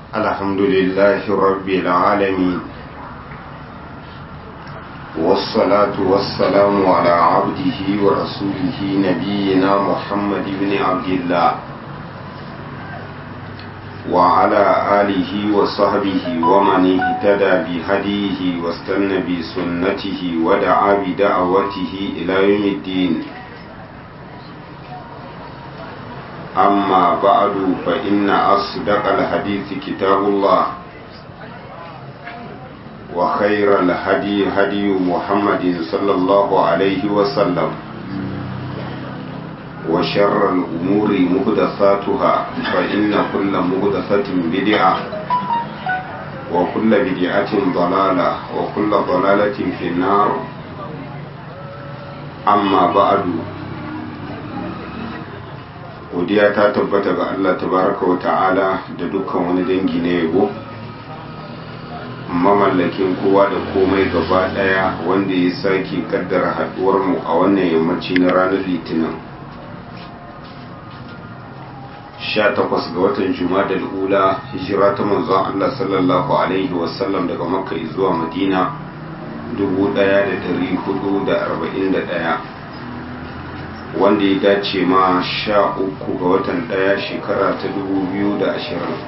الحمد لله رب العالمين والصلاة والسلام على عبده ورسوله نبينا محمد بن عبد الله وعلى آله وصحبه ومن اهتدى بهديه واستنى بسنته ودعا بدعوته إلى يوم الدين أما بعد فإن أصدق الحديث كتاب الله وخير الهدي هدي محمد صلى الله عليه وسلم وشر الأمور مهدثاتها فإن كل مهدثة بدعة وكل بدعة ضلالة وكل ضلالة في النار أما بعد godiya ta tabbata ga Allah tabaraka wa ta'ala da dukkan wani dangi na yabo mamallakin kowa da komai gaba daya wanda ya sake kaddara haduwar mu a wannan yammaci na ranar litinin 18 ga watan juma'a ula hijira ta manzon Allah sallallahu alaihi wasallam daga makka zuwa madina 1441 wanda ya dace ma sha uku ga watan ɗaya shekara ta dubu biyu da ashirin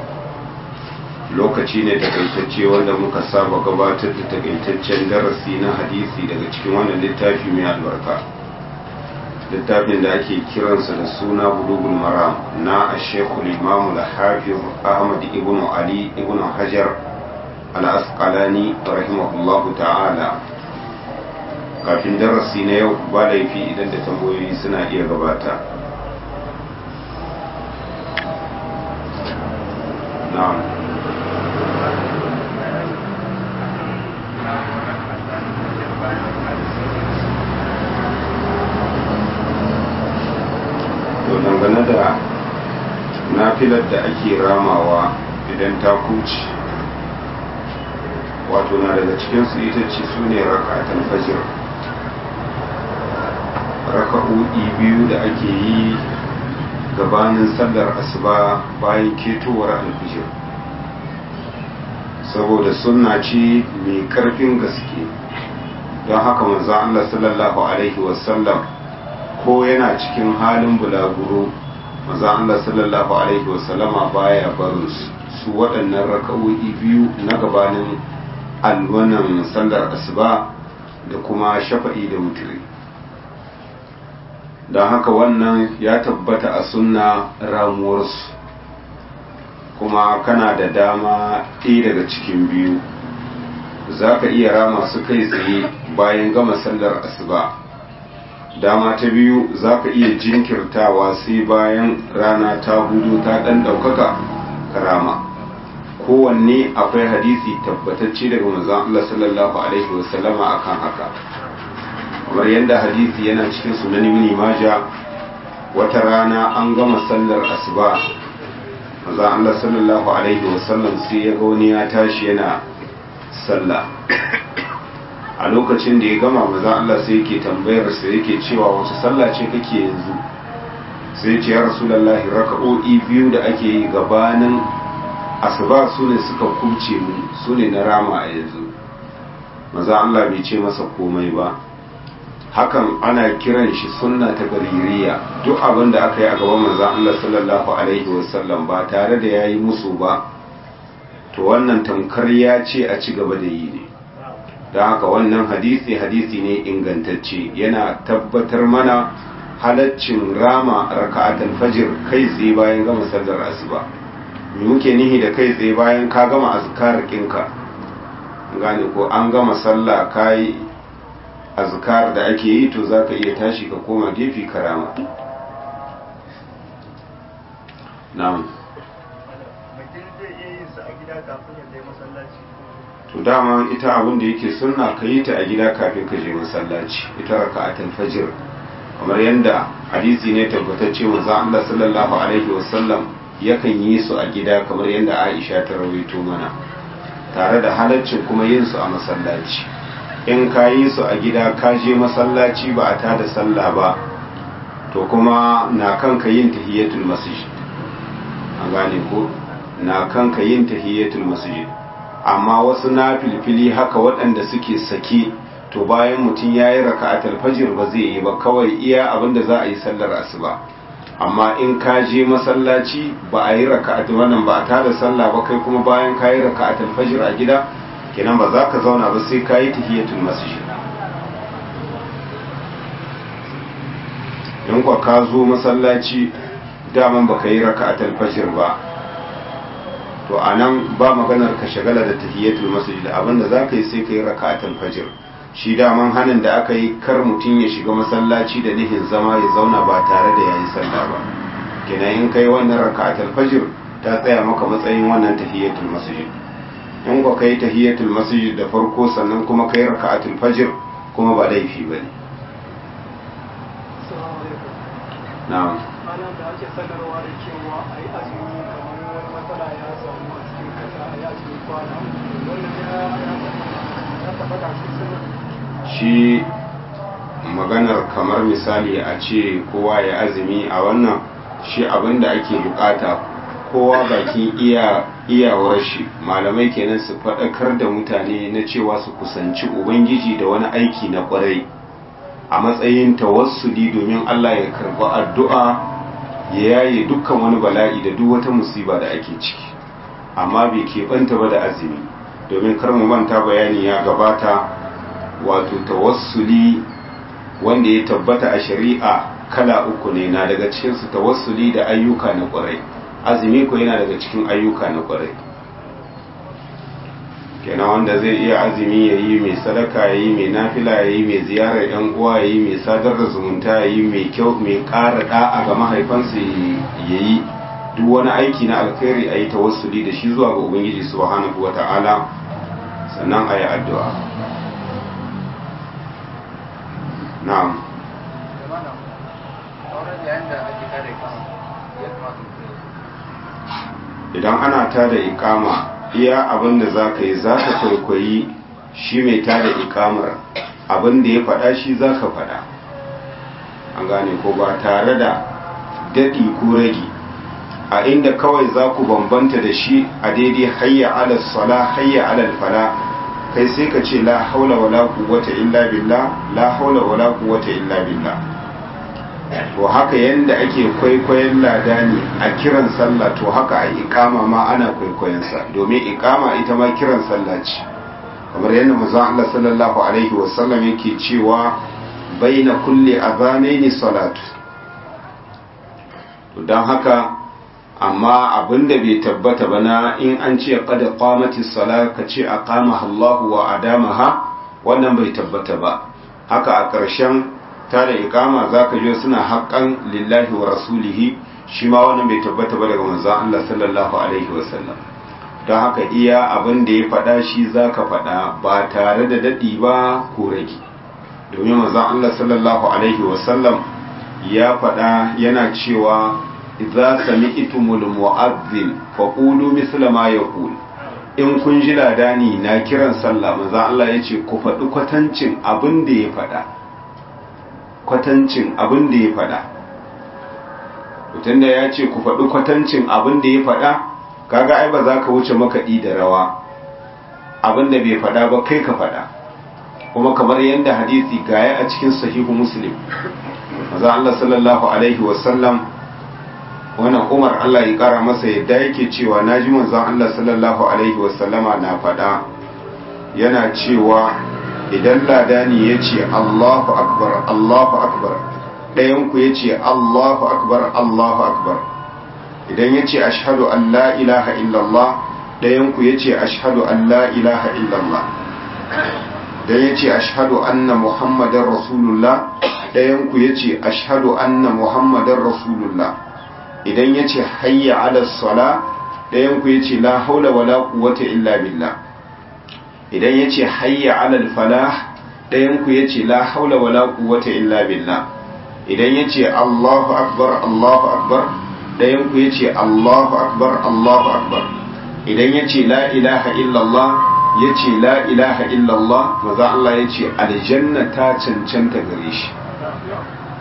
lokaci ne takaitacce wanda muka saba gabatar da takaitaccen darasi na hadisi daga cikin wannan littafi mai albarka littafin da ake kiransa da suna bulugul maram na ashekul imamu da hafiz ahmad ibn ali ibn hajar al-asqalani rahimahullahu ta'ala kafin darasi na yau ba laifi idan da tambayoyi suna iya gabata na'am to dangane da nafilar da ake ramawa idan ta kuci wato na daga cikinsu ita ce su ne rakatan fajir raka'o'i biyu da ake yi gabanin sallar asuba bayan ketowar alfijir saboda sunna ce mai karfin gaske don haka manzo Allah sallallahu alaihi wasallam ko yana cikin halin bulaguro manzo Allah sallallahu alaihi wasallama baya barin su waɗannan raka'o'i biyu na gabanin alwanan sallar asuba da kuma shafa'i da wutiri don haka wannan ya tabbata a sunna ramuwarsu kuma kana da dama ɗaya daga cikin biyu za ka iya rama su kai tsaye bayan gama sallar asuba dama ta biyu za ka iya jinkirtawa sai bayan rana ta hudu ta ɗan ɗaukaka karama kowanne akwai hadisi tabbatacce daga manzon Allah sallallahu alaihi wasallama akan haka kamar yadda hadisi yana cikin sunan ibn majah wata rana an gama sallar asuba manzon Allah sallallahu alaihi wasallam sai ya ga wani ya tashi yana sallah a lokacin da ya gama manzon Allah sai yake tambayar sa yake cewa wace sallah ce kake yanzu sai ya ce ya rasulullahi raka'o'i biyu da ake yi gabanin asuba su ne suka kubce mu su ne na rama a yanzu maza Allah bai ce masa komai ba hakan ana kiran shi sunna ta gaririya duk abin da aka yi a gaban maza Allah sallallahu alaihi wasallam ba tare da ya yi musu ba to wannan tamkar ya ce a ci gaba da yi ne don haka wannan hadisi hadisi ne ingantacce yana tabbatar mana halaccin rama raka'atul fajr kai tsaye bayan gama sallar asuba me muke nihi da kai tsaye bayan ka gama azkar kinka gane ko an gama sallah kai azkar da ake yi to zaka iya tashi ka koma gefe karama na'am to dama ita abin da yake sunna ka yi ta a gida kafin ka je masallaci ita raka'atul fajr kamar yadda hadisi ne tabbatacce manzo Allah sallallahu alaihi wasallam yakan yi su a gida kamar yadda Aisha ta rawaito mana tare da halaccin kuma yin su a masallaci in ka yi su a gida ka je masallaci ba a tada sallah ba to kuma na kanka yin tahiyatul masjid an gane ko na kanka yin tahiyatul masjid amma wasu na filfili haka waɗanda suke sake to bayan mutum ya yi raka'atul fajr ba zai yi ba kawai iya abinda za a yi sallar asuba amma in ka je masallaci ba a yi raka'atul wannan ba a tada sallah ba kai kuma bayan ka yi raka'atul fajr a gida kenan ba za ka zauna ba sai ka yi tahiyatul masjid in kwa ka zo masallaci daman baka yi raka'atul fajr ba to anan ba maganar ka shagala da tahiyatul masjid abinda zaka yi sai ka yi raka'atul fajr shi daman hanin da aka yi kar mutum ya shiga masallaci da nihin zama ya zauna ba tare da yayi sallah ba kenan in kai wannan raka'atul fajr ta tsaya maka matsayin wannan tahiyatul masjid in kwa kai tahiyatul masjid da farko sannan kuma kai raka'atul fajr kuma ba laifi bane na'am ana da ake sanarwa da cewa a yi azumi kamar wani matsala ya samu a cikin kasa a yi azumi kwana wannan ya tabbata shi sunan shi maganar kamar misali a ce kowa ya azumi a wannan shi abin da ake bukata kowa bakin iya iyawar shi malamai kenan su faɗakar da mutane na cewa su kusanci ubangiji da wani aiki na ƙwarai a matsayin tawassuli domin Allah ya karɓi addu'a ya yaye dukkan wani bala'i da duk wata musiba da ake ciki amma bai keɓanta ba da azumi domin kar mu manta bayani ya gabata wato tawassuli wanda ya tabbata a shari'a kala uku ne na daga cikinsu tawassuli da ayyuka na ƙwarai azumi ko yana daga cikin ayyuka na ƙwarai kenan wanda zai iya azumi ya yi mai sadaka ya yi mai nafila ya yi mai ziyarar yan uwa ya yi mai sadar da zumunta ya yi mai kyau mai ƙara da'a ga mahaifansa ya yi duk wani aiki na alkhairi a yi tawassuli da shi zuwa ga ubangiji subhanahu wa ta'ala sannan a yi addu'a na'am idan ana tada ikama iya abin da za ka yi za ka kwaikwayi shi mai tada ikamar abin da ya faɗa shi za ka faɗa an gane ko ba tare da daɗi ko ragi a inda kawai za ku bambanta da shi a daidai hayya alal sala hayya alal fala kai sai ka ce la haula wala quwwata illa billah la haula wala quwwata illa billah to haka yanda ake kwaikwayon ladani a kiran sallah to haka a ikama ma ana kwaikwayon sa domin ikama ita ma kiran sallah ce kamar yadda manzon Allah sallallahu alaihi wasallam yake cewa baina kulli adhanaini salatu to dan haka amma abinda bai tabbata ba na in an ce qad qamati salat ka ce aqamaha Allahu wa adamaha wannan bai tabbata ba haka a ƙarshen ta da ikama za ka je suna haƙƙan lillahi wa rasulihi shi ma wannan bai tabbata ba daga manzon Allah sallallahu alaihi wasallam don haka iya abin da ya faɗa shi za ka faɗa ba tare da daɗi ba ko rage domin manzon Allah sallallahu alaihi wasallam ya faɗa yana cewa idza sami'tumul mu'adhdhin faqulu misla ma yaqul in kun ji ladani na kiran sallah manzon Allah yace ku faɗi kwatancin abin da ya faɗa kwatancin abin da ya faɗa mutum da ya ce ku faɗi kwatancin abin da ya faɗa kaga ai ba za ka wuce makaɗi da rawa abin da bai faɗa ba kai ka faɗa kuma kamar yadda hadisi gaya a cikin sahihu muslim maza Allah sallallahu alaihi wasallam wannan umar Allah ya kara masa yadda yake cewa na ji manzon Allah sallallahu alaihi wasallama na faɗa yana cewa idan ladani ya ce Allahu akbar Allahu akbar ɗayanku ya ce Allahu akbar Allahu akbar idan ya ce ashhadu an la ilaha illallah ɗayanku ya ce ashhadu an la ilaha illallah idan ya ce ashhadu anna muhammadan rasulullah ɗayanku ya ce ashhadu anna muhammadan rasulullah idan ya ce hayya ala sala ɗayanku ya ce la haula wala quwwata illa billah idan ya ce hayya ala falah ɗayanku ya ce la haula wala quwwata illa billah idan ya ce allahu akbar allahu akbar ɗayanku ya ce allahu akbar allahu akbar idan ya ce la ilaha illallah ya ce la ilaha illallah maza Allah ya ce aljanna ta cancanta gare shi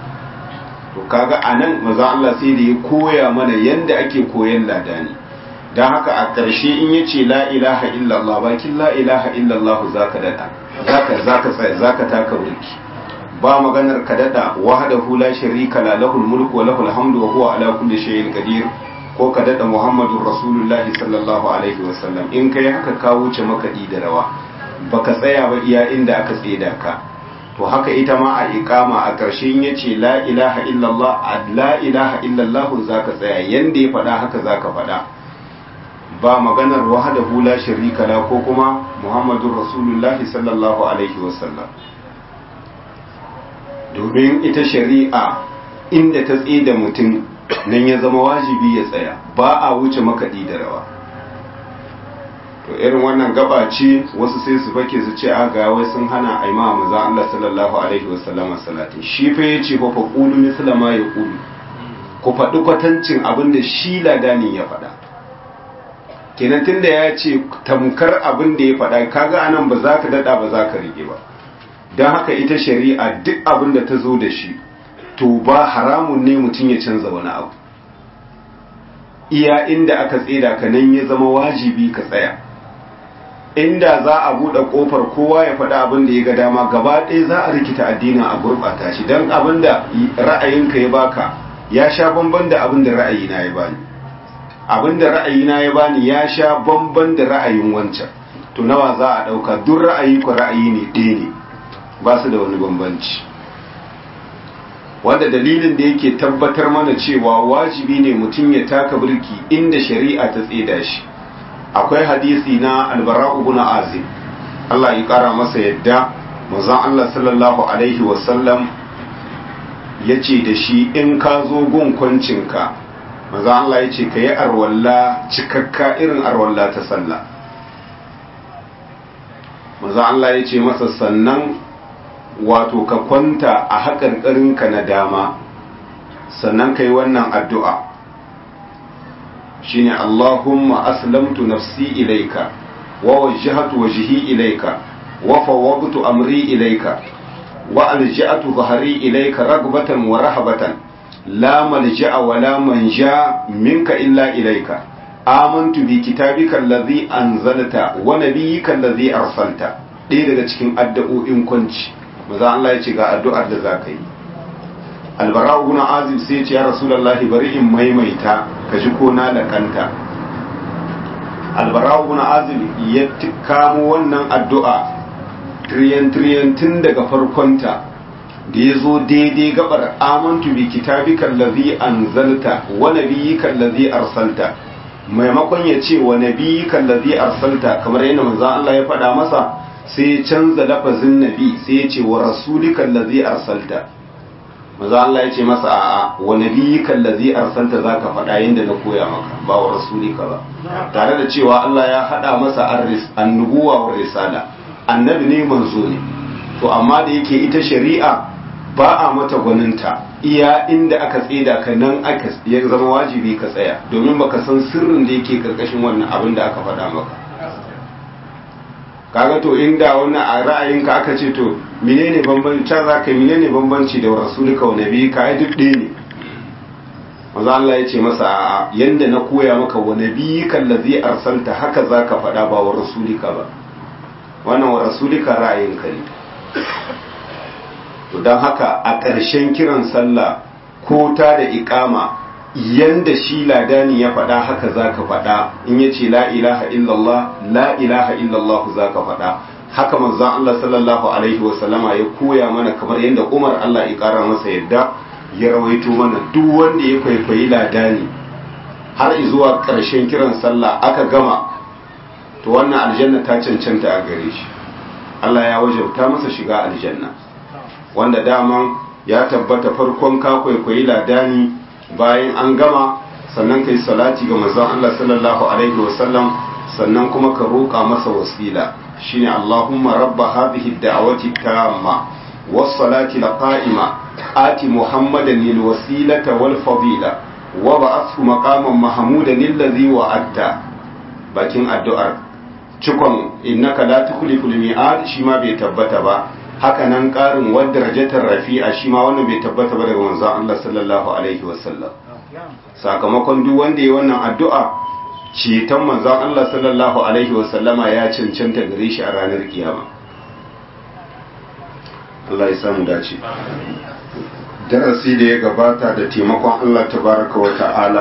to kaga anan maza Allah sai da ya koya mana yanda ake koyan ladani don haka a ƙarshe in ya ce la ilaha illallah bakin la ilaha illallah za ka daɗa za ka tsaya za ka taka mulki ba maganar ka daɗa wahdahu la sharika la lahul mulku wa lahul hamdu wa huwa ala kulli shay'in qadir ko ka daɗa muhammadun rasulullahi sallallahu alaihi wa sallam in kai haka ka wuce makaɗi da rawa baka tsaya ba iya inda aka tseda ka to haka ita ma a iqama a ƙarshen ya ce la ilaha illallah a la ilaha illallah za ka tsaya yanda ya faɗa haka za ka faɗa ba maganar wahdahu la sharika la ko kuma muhammadun rasulullahi sallallahu alaihi wasallam domin ita shari'a inda ta tsida mutum nan ya zama wajibi ya tsaya ba a wuce makaɗi da rawa to irin wannan gaba ce wasu sai su fake su ce a ga wai sun hana a imama manzon Allah sallallahu alaihi wasallama salatin shi fa yace fa fa qulu misla ma yaqulu ku faɗi kwatancin abin da shi ladanin ya faɗa kenan tunda ya ce tamkar abin da ya faɗa kaga anan ba za ka daɗa ba za ka rige ba don haka ita shari'a duk abin da ta zo da shi to ba haramun ne mutum ya canza wani abu iya inda aka tseda ka nan ya zama wajibi ka tsaya inda za a buɗe ƙofar kowa ya faɗi abin da ya ga dama gaba ɗaya za a rikita addinin a gurɓata shi don abin da ra'ayinka ya baka ya sha bamban da abin da ra'ayina ya bani abin da ra'ayina ya bani ya sha bamban da ra'ayin wancan to nawa za a ɗauka duk ra'ayi ku ra'ayi ne ɗaya ne ba su da wani bambanci wanda dalilin da yake tabbatar mana cewa wajibi ne mutum ya taka birki inda shari'a ta tseda shi akwai hadisi na albara'u ibn azib Allah ya kara masa yadda manzon Allah sallallahu alaihi wasallam yace da shi in ka zo gun kwancinka manzon Allah yace ka yi arwalla cikakka irin arwalla ta sallah manzon Allah yace masa sannan wato ka kwanta a haƙarƙarinka na dama sannan ka yi wannan addu'a shine Allahumma aslamtu nafsi ilaika wa wajjahatu wajhi ilaika wa fawwadtu amri ilaika wa alja'atu dhahri ilaika ragbatan wa rahabatan la malja'a wa la manja minka illa ilaika amantu bi kitabika allazi anzalta wa nabiyyika allazi arsalta ɗaya daga cikin addu'o'in kwanci maza Allah ya ce ga addu'ar da za ka yi albara guna azib sai ce ya rasulallahi bari in maimaita ka ji ko na da kanta albara guna azib ya kamo wannan addu'a tiriyan tiriyan tun daga farkonta da ya zo daidai gabar amantu bi kitabika allazi anzalta wa nabiyyika allazi arsalta maimakon ya ce wa nabiyyika allazi arsalta kamar yadda manzon Allah ya faɗa masa sai ya canza lafazin nabi sai ya ce wa rasulika allazi arsalta maza Allah ya ce masa a'a wa nabiyyika allazi arsalta zaka faɗa yanda na koya maka ba wa rasulika ba tare da cewa Allah ya hada masa arris annubuwa wa risala annabi ne manzo ne to amma da yake ita shari'a ba a mata gwaninta iya inda aka tseda ka nan aka ya zama wajibi ka tsaya domin baka san sirrin da yake karkashin wannan abin da aka faɗa maka kaga to inda wannan a ra'ayinka aka ce to menene bambanci can za ka menene bambanci da rasulika wa nabi ka ai duk ɗaya ne maza Allah ya ce masa a yanda na koya maka wa nabi kallazi arsalta haka za ka faɗa ba wa rasulika ba wannan wa rasulika ra'ayinka ne to don haka a ƙarshen kiran sallah ko ta da iƙama yanda shi ladani ya faɗa haka za ka faɗa in ya ce la ilaha illallah la ilaha illallah za ka faɗa haka manzan Allah sallallahu alaihi wasallama ya koya mana kamar yadda Umar Allah ya ƙara masa yadda ya rawaito mana duk wanda ya kwaikwayi ladani har zuwa ƙarshen kiran sallah aka gama to wannan aljanna ta cancanta a gare shi Allah ya wajabta masa shiga aljanna wanda daman ya tabbata farkon ka kwaikwayi ladani bayan an gama sannan kai salati ga manzon Allah sallallahu alaihi wasallam sannan kuma ka roƙa masa wasila shine Allahumma rabba hadhihi ad-da'wati tamma was-salati laqa'ima ati Muhammadan lil wasilata wal fadila wa ba'athu maqaman mahmudan alladhi wa'adta bakin addu'ar cikon innaka la tukhliful mi'ad shi ma bai tabbata ba haka nan ƙarin wadda rajatar rafi'a shi ma wannan bai tabbata ba daga manzon Allah sallallahu alaihi wasallam sakamakon duk wanda ya wannan addu'a ceton manzon Allah sallallahu alaihi wasallama ya cancanta gare shi a ranar kiyama Allah ya samu dace darasi da ya gabata da taimakon Allah tabaraka wa ta'ala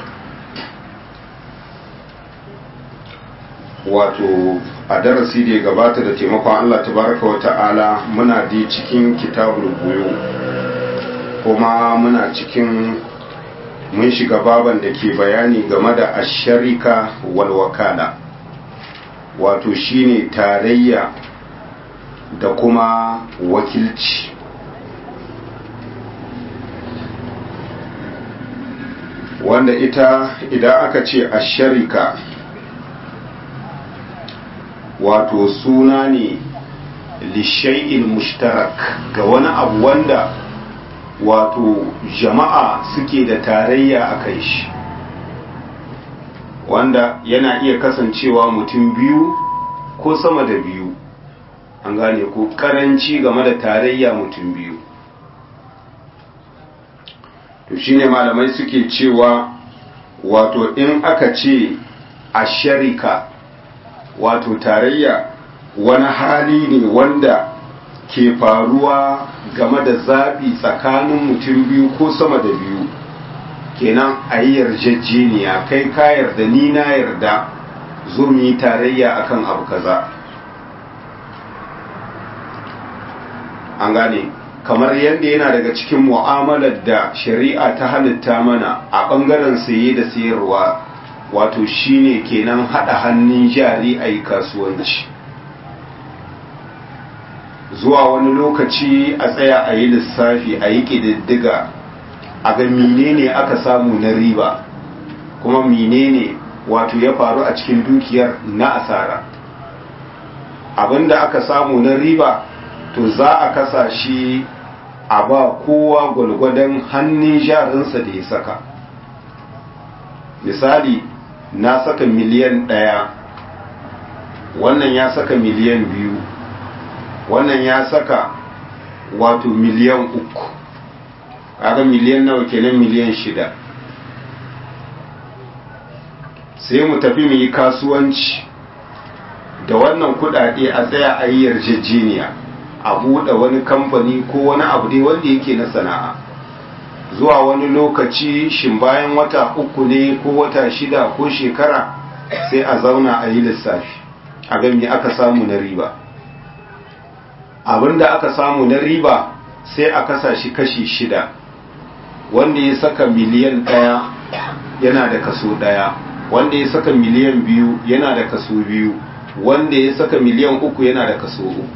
wato a darasi da ya gabata da taimakon Allah tabaraka wa ta'ala muna di cikin kitabul buyu kuma muna cikin mun shiga baban da ke bayani game da asharika wal wakala wato shine tarayya da kuma wakilci wanda ita idan aka ce asharika wato suna ne lishai'il mushtarak ga wani abu wanda wato jama'a suke da tarayya a kai shi wanda yana iya kasancewa mutum biyu ko sama da biyu an gane ko karanci game da tarayya mutum biyu to shine malamai suke cewa wato in aka ce a sharika wato tarayya wani hali ne wanda ke faruwa game da zaɓi tsakanin mutum biyu ko sama da biyu kenan a yi yarjejeniya kai ka yarda ni na yarda zo mu yi tarayya akan abu kaza an gane kamar yadda yana daga cikin mu'amalar da shari'a ta halitta mana a ɓangaren saye da sayarwa wato shine kenan haɗa hannun jari a yi kasuwanci zuwa wani lokaci a tsaya a yi lissafi a yi ƙididdiga a ga menene aka samu na riba kuma menene wato ya faru a cikin dukiyar na asara abinda aka samu na riba to za a kasa shi a ba kowa gwalgwadon hannun jarinsa da ya saka misali na saka miliyan ɗaya wannan ya saka miliyan biyu wannan ya saka wato miliyan uku kaga miliyan nawa kenan miliyan shida sai mu tafi mu yi kasuwanci da wannan kudade a tsaya a yi yarjejeniya a buɗe wani kamfani ko wani abu dai wanda yake na sana'a zuwa wani lokaci shin bayan wata uku ne ko wata shida ko shekara sai a zauna a yi lissafi a gami aka samu na riba abinda aka samu na riba sai a kasa shi kashi shida wanda ya saka miliyan ɗaya yana da kaso ɗaya wanda ya saka miliyan biyu yana da kaso biyu wanda ya saka miliyan uku yana da kaso uku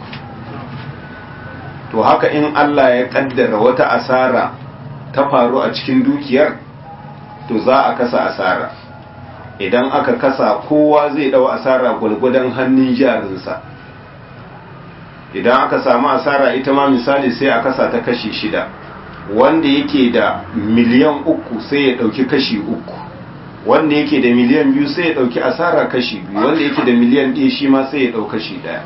to haka in Allah ya kaddara wata asara ta faru a cikin dukiyar to za a kasa asara idan aka kasa kowa zai dau asara gwargwadon hannun jarinsa idan aka samu asara ita ma misali sai a kasa ta kashi shida wanda yake da miliyan uku sai ya dauki kashi uku wanda yake da miliyan biyu sai ya dauki asara kashi biyu wanda yake da miliyan ɗaya shi ma sai ya dau kashi ɗaya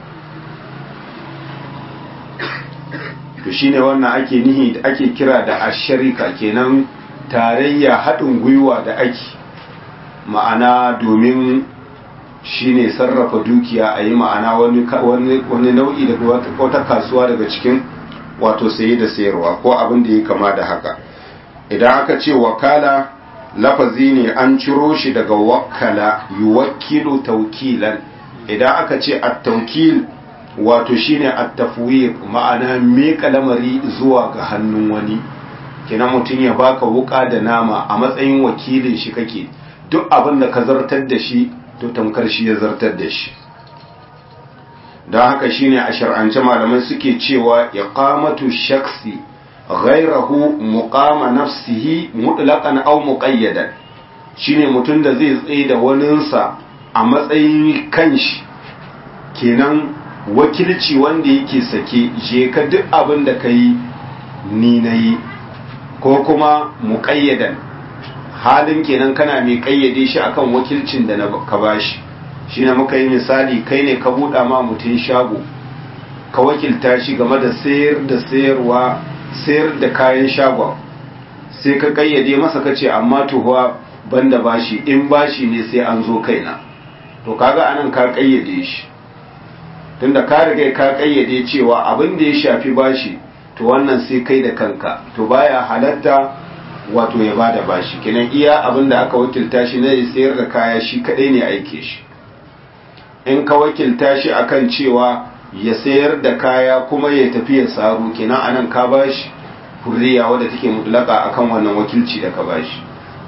to shine wannan ake nihi da ake kira da asharika kenan tarayya haɗin gwiwa da ake ma'ana domin shine sarrafa dukiya a yi ma'ana wani nau'i daga wata kasuwa daga cikin wato saye da sayarwa ko abin da ya kama da haka idan aka ce wakala lafazi ne an ciro shi daga wakala yuwakkilu taukilan idan aka ce at-taukil wato shine at-tafwid ma'ana meka lamari zuwa ga hannun wani kina mutum ya baka wuka da nama a matsayin wakilin shi kake duk abin da ka zartar da shi to tamkar shi ya zartar da shi don haka shine a shar'ance malamai suke cewa iqamatu shaksi ghairahu muqama nafsihi mutlaqan aw muqayyadan shine mutum da zai tsaye da waninsa a matsayin kanshi kenan wakilci wanda yake sake je ka duk abin da ka yi ni na yi ko kuma muƙayyadan halin kenan kana mai ƙayyade shi akan wakilcin da ka bashi shi ne muka yi misali kai ne ka buɗa ma mutum shago ka wakilta shi game da sayar da sayarwa sayar da kayan shagon sai ka ƙayyade masa ka ce amma tuhuwa banda bashi in bashi ne sai an zo kaina to kaga anan ka kayyade shi tunda ka riga ka kayyade cewa abin da ya shafi bashi to wannan sai kai da kanka to baya halatta wato ya bada bashi kenan iya abin da aka wakilta shi na sayar da kaya shi kadai ne aike shi in ka wakilta shi akan cewa ya sayar da kaya kuma ya tafi ya saro kenan anan ka bashi hurriya wadda take mutlaka akan wannan wakilci da ka bashi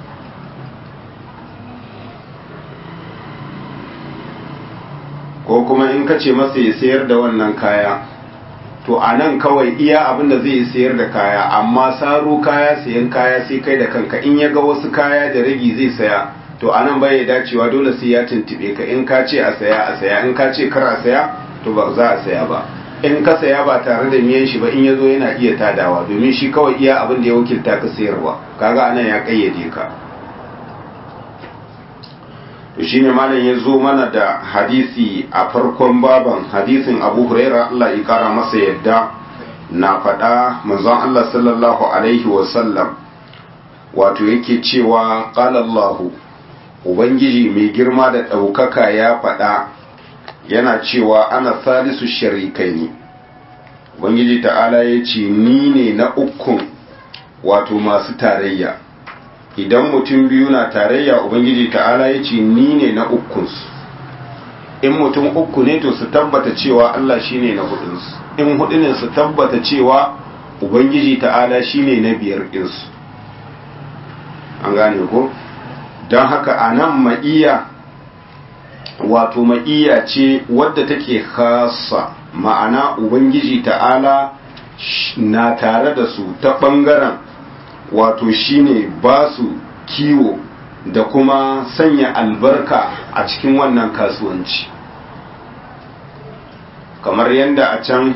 ko kuma in ka ce masa ya sayar da wannan kaya to a nan kawai iya abin da zai sayar da kaya amma saro kaya sayan kaya sai kai da kanka in ya ga wasu kaya da ragi zai saya to a nan bai dacewa dole sai ya tuntube ka in ka ce a saya a saya in ka ce kar a saya to ba za a saya ba in ka saya ba tare da miyan shi ba in ya zo yana iya tadawa domin shi kawai iya abin da ya wakilta ka sayarwa kaga anan ya kayyade ka to shine malam ya zo mana da hadisi a farkon baban hadisin abu huraira Allah ya kara masa yadda na faɗa manzon Allah sallallahu alaihi wasallam wato yake cewa ƙalallahu ubangiji mai girma da ɗaukaka ya faɗa yana cewa ana salisu sharikai ne ubangiji ta'ala ya ce ni ne na ukun wato masu tarayya idan mutum biyu na tarayya ubangiji ta'ala ya ce ni ne na ukunsu in mutum uku ne to su tabbata cewa Allah shine na hudunsu in hudu ne su tabbata cewa ubangiji ta'ala shine na biyar ɗinsu an gane ko don haka a nan ma'iya wato ma'iya ce wadda take khasa ma'ana ubangiji ta'ala na tare da su ta ɓangaren wato shine ba su kiwo da kuma sanya albarka a cikin wannan kasuwanci kamar yadda a can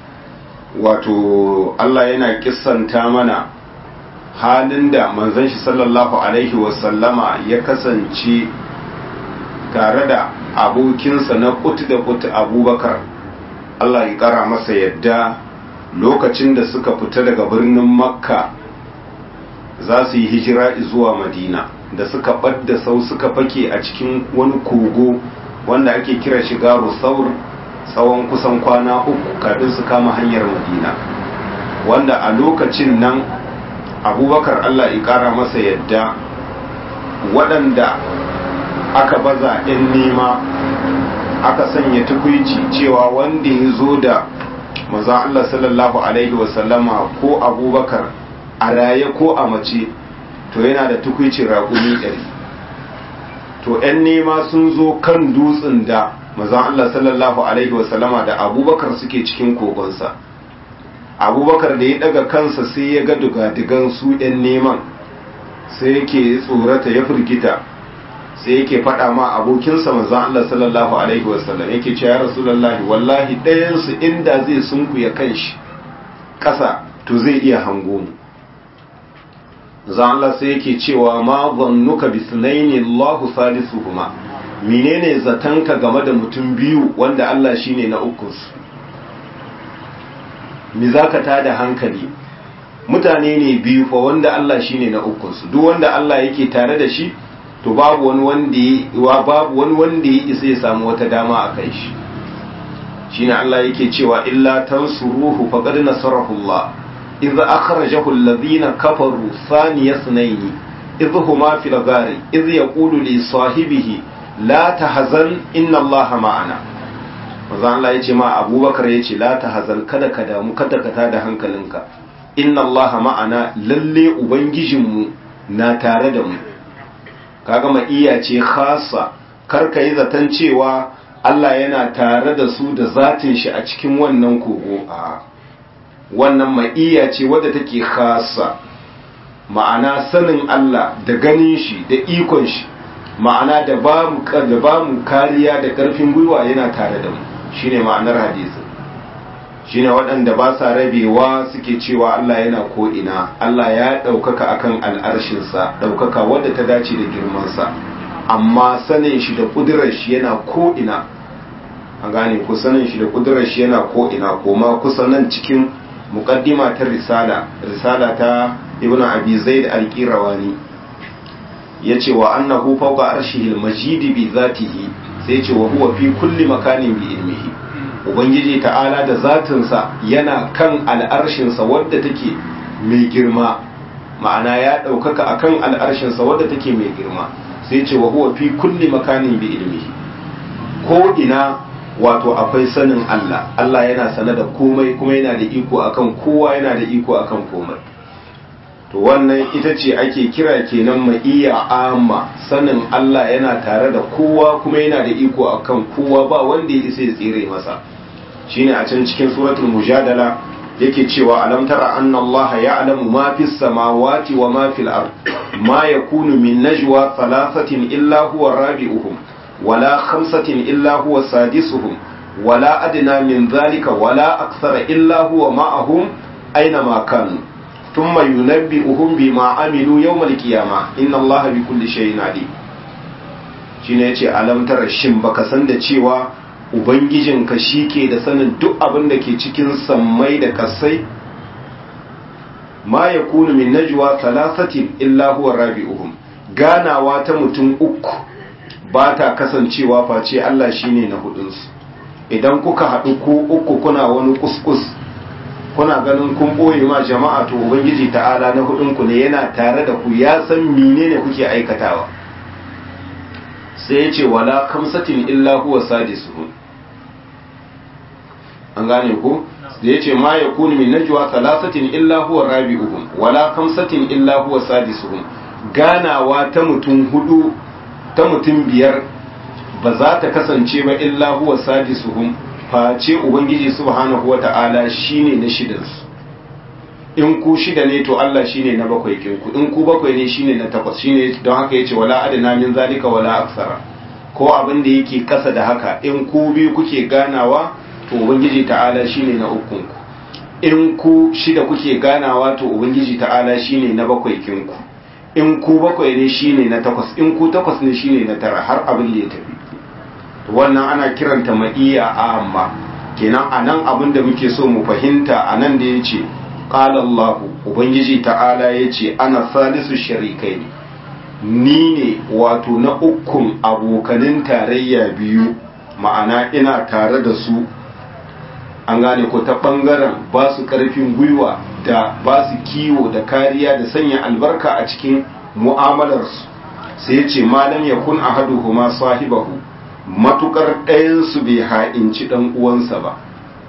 wato Allah yana kissanta mana halin da manzon shi sallallahu alaihi wasallama ya kasance tare da abokinsa na kut da kut abubakar Allah ya kara masa yadda lokacin da suka fita daga birnin makka za su yi hijira zuwa madina da suka ɓadda sau suka fake a cikin wani kogo wanda ake kira shiga rusaur tsawon kusan kwana uku kafin su kama hanyar madina wanda a lokacin nan abubakar allah ya ƙara masa yadda waɗanda aka baza 'yan nema aka sanya tukwici cewa wanda ya zo da maza allah sallallahu alaihi wasallama ko abubakar a raye ko a mace to yana da tukwicin raƙumi ɗari to 'yan nema sun zo kan dutsen da mazan Allah sallallahu Alaihi wasallama da abubakar suke cikin kogonsa abubakar da ya daga kansa sai ya ga dugadigan su 'yan neman sai yake tsorata ya firgita sai yake faɗa ma abokinsa mazan Allah sallallahu Alaihi wasallam yake ce ya rasulallahi wallahi ɗayansu inda zai sunkuya kan shi ƙasa to zai iya hango mu zan Allah sai yake cewa ma zannuka bi sunaini Allahu salisuhuma menene zatanka game da mutum biyu wanda Allah shine na uku su me zaka tada hankali mutane ne biyu fa wanda Allah shine na uku su duk wanda Allah yake tare da shi to babu wani wanda babu wani wanda ya isa ya samu wata dama a kai shi shine Allah yake cewa illa tansuruhu faqad nasarahu Allah إذ أخرجه الذين كفروا ثاني اثنين إذ هما في الغار إذ يقول لصاحبه لا تحزن إن الله معنا manzon Allah ya ce ma abubakar ya ce la ta hazan kada ka damu kada ka tada hankalinka inna Allah ma'ana lalle ubangijinmu na tare da mu kaga ma iya ce khasa kar ka yi zaton cewa Allah yana tare da su da zatin shi a cikin wannan kogo a wannan ma'iya ce wadda take khasa ma'ana sanin Allah da ganin shi da ikon shi ma'ana da ba mu da ba mu kariya da karfin gwiwa yana tare da mu shine ma'anar hadisi shine waɗanda ba sa rabewa suke cewa Allah yana ko ina Allah ya ɗaukaka akan al'arshinsa ɗaukaka wadda ta dace da girmansa amma sanin shi da ƙudurar shi yana ko ina an gane ku sanin shi da ƙudurar shi yana ko ina koma kusa nan cikin muqaddima ta risala risala ta ibnu abi zaid al-qirawani yace wa annahu fawqa arshihil majid bi zatihi sai yace wa huwa fi kulli makanin bi ilmihi ubangiji ta'ala da zatinsa yana kan al'arshinsa wadda take mai girma ma'ana ya ɗaukaka akan al'arshinsa wadda take mai girma sai ce wa huwa fi kulli makanin bi ilmihi ko ina wato akwai sanin Allah Allah yana sane da komai kuma yana da iko akan kowa yana da iko akan komai to wannan ita ce ake kira kenan ma'iya amma sanin Allah yana tare da kowa kuma yana da iko akan kowa ba wanda ya isa ya tsire masa shine a can cikin suratul mujadala yake cewa alam tara anna allaha ya'lamu ma fis samawati wa ma fil ard ma yakunu min najwa thalathatin illa huwa rabi'uhum wala khamsatin illa huwa sadisuhum wala adna min dhalika wala akthara illa huwa ma'ahum aina ma kanu thumma yunabbi'uhum bima amilu yawm al-qiyamah inna allaha bikulli shay'in alim shine yace alam tara shin baka san da cewa Ubangijinka shi ke da sanin duk abin da ke cikin sammai da kasai ma ya kunu min najwa salasatin illa huwa rabi'uhum ganawa ta mutum uku ba ta kasancewa face Allah shine na hudunsu idan kuka haɗu ko uku kuna wani kuskus kuna ganin kun ɓoye ma jama'a to ubangiji ta'ala na hudunku ne yana tare da ku ya san menene kuke aikatawa sai ya ce wala kamsatin illa huwa sadisuhum an gane ko da yace ma yakunu min najwa thalathatin illa huwa rabi'uhum wala khamsatin illa huwa sadisuhum ganawa ta mutum hudu ta mutum biyar ba za ta kasance ba illa huwa sadisuhum face ubangiji subhanahu wata'ala shine na shidansu in ku shida ne to Allah shine na bakwai kinku in ku bakwai ne shine na takwas shine don haka yace wala adana min zalika wala aksara ko abin da yake kasa da haka in ku biyu kuke ganawa to ubangiji ta'ala shine na ukun ku in ku shida kuke ganawa to ubangiji ta'ala shine na bakwai kinku in ku bakwai ne shine na takwas in ku takwas ne shine na tara har abin da ya tafi wannan ana kiranta ma'iya amma kenan anan abin da muke so mu fahimta anan da yace qala Allah ubangiji ta'ala yace ana salisu sharikai ni ne wato na ukun abokanin tarayya biyu ma'ana ina tare da su an gane ko ta bangaren ba su karfin gwiwa da ba su kiwo da kariya da sanya albarka a cikin mu'amalarsu sai ya ce malam ya kun a hadu kuma sahibahu matukar ɗayansu bai ha'inci ɗan uwansa ba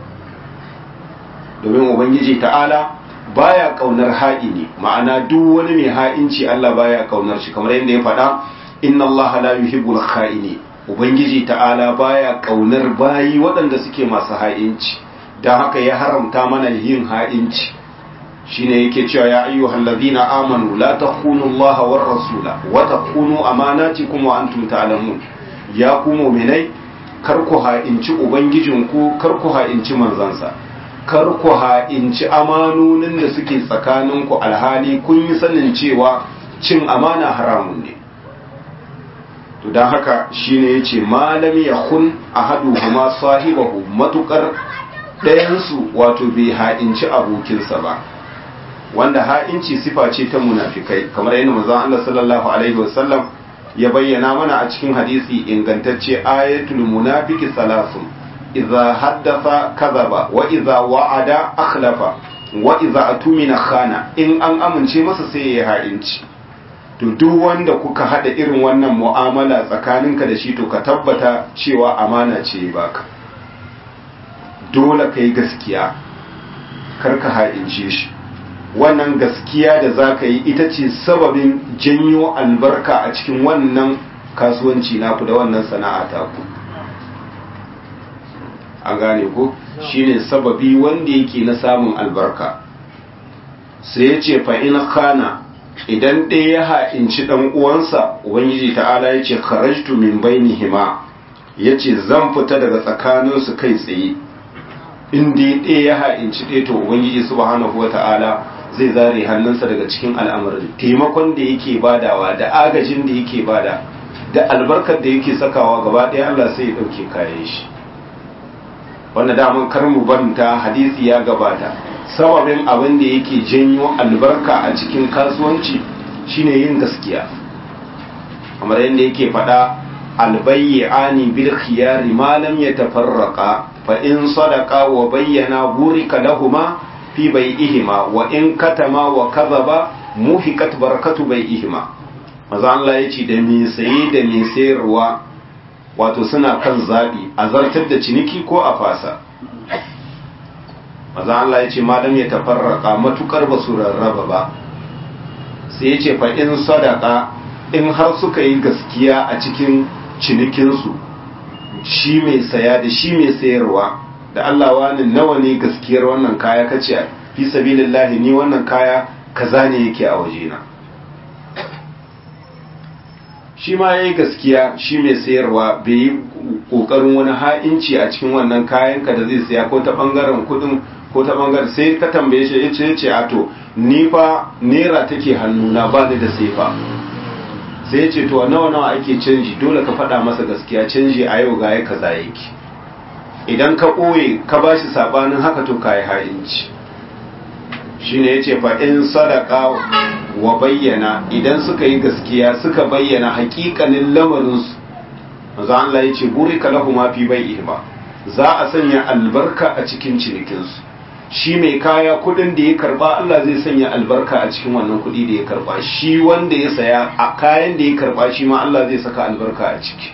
domin ubangiji ta'ala baya kaunar ha'ini ma'ana duk wani mai ha'inci Allah baya kaunar shi kamar yadda ya faɗa inna Allah la yuhibbul kha'ini ubangiji ta'ala baya kaunar bayi waɗanda suke masu ha'inci don haka ya haramta mana yin ha'inci shine yake cewa ya ayyuhal ladina amanu la takhunu Allah war rasula wa takhunu amanatikum wa antum ta'lamun ya ku mu'minai kar ku ha'inci ubangijinku kar ku ha'inci manzansa kar ku ha'inci amanonin da suke tsakaninku alhali kun yi sanin cewa cin amana haramun ne to don haka shine yace malam yakun ahaduhuma sahibahu matukar ɗayansu wato bai ha'inci abokinsa ba wanda ha'inci sifa ce ta munafikai kamar yadda manzon Allah sallallahu alaihi wasallam ya bayyana mana a cikin hadisi ingantacce ayatul munafiki salasun idza haddatha kadhaba wa idza wa'ada akhlafa wa idza atumina khana in an amince masa sai ya ha'inci to duk wanda kuka hada irin wannan mu'amala tsakaninka da shi to ka tabbata cewa amana ce baka dole kai gaskiya kar ka ha'ince shi wannan gaskiya da za ka yi ita ce sababin janyo albarka a cikin wannan kasuwanci naku da wannan sana'a taku an gane ko shine sababi wanda yake na samun albarka sai ya ce fa'in khana idan ɗaya ya ha'inci ɗan uwansa ubangiji ta'ala ya ce kharajtu min bainihima ya ce zan fita daga tsakaninsu kai tsaye in dai ɗaya ya ha'inci ɗaya to ubangiji subhanahu wa ta'ala zai zare hannunsa daga cikin al'amarin taimakon da yake badawa da agajin da yake bada da albarkar da yake sakawa gaba ɗaya Allah sai ya ɗauke kayan shi wanda daman kar mu banta hadisi ya gabata sababin abin da yake janyo albarka a cikin kasuwanci shine yin gaskiya kamar yadda yake faɗa albayyani bil khiyari ma lam yatafarraqa fa in sadaqa wa bayyana burika lahuma fi bai'ihima wa in katama wa kadhaba muhiqat barakatu bai'ihima maza Allah ya ce da me saye da me sayarwa wato suna kan zabi a zartar da ciniki ko a fasa maza Allah ya ce malam ya tafarraka matukar ba su rarraba ba sai ya ce fa in sadaka in har suka yi gaskiya a cikin cinikinsu shi mai saya da shi mai sayarwa da Allah wani nawa ne gaskiyar wannan kaya kace fi sabilillahi ni wannan kaya kaza ne yake a wajena shi ma yayi gaskiya shi mai sayarwa bai yi kokarin wani ha'inci a cikin wannan kayan ka da zai saya ko ta bangaren kudin ko ta bangaren sai ka tambaye shi yace yace a to ni fa naira take hannuna ba ni da sefa sai yace to nawa nawa ake canji dole ka faɗa masa gaskiya canji a yau ga ya kaza yake idan ka ɓoye ka ba shi saɓanin haka to ka yi ha'inci shi ne ya ce in sadaka wa bayyana idan suka yi gaskiya suka bayyana hakikanin lamarinsu maza Allah ya ce buri ka lahu ma fi bai ba za a sanya albarka a cikin cinikinsu shi mai kaya kudin da ya karba Allah zai sanya albarka a cikin wannan kudi da ya karba shi wanda ya saya a kayan da ya karba shi ma Allah zai saka albarka a ciki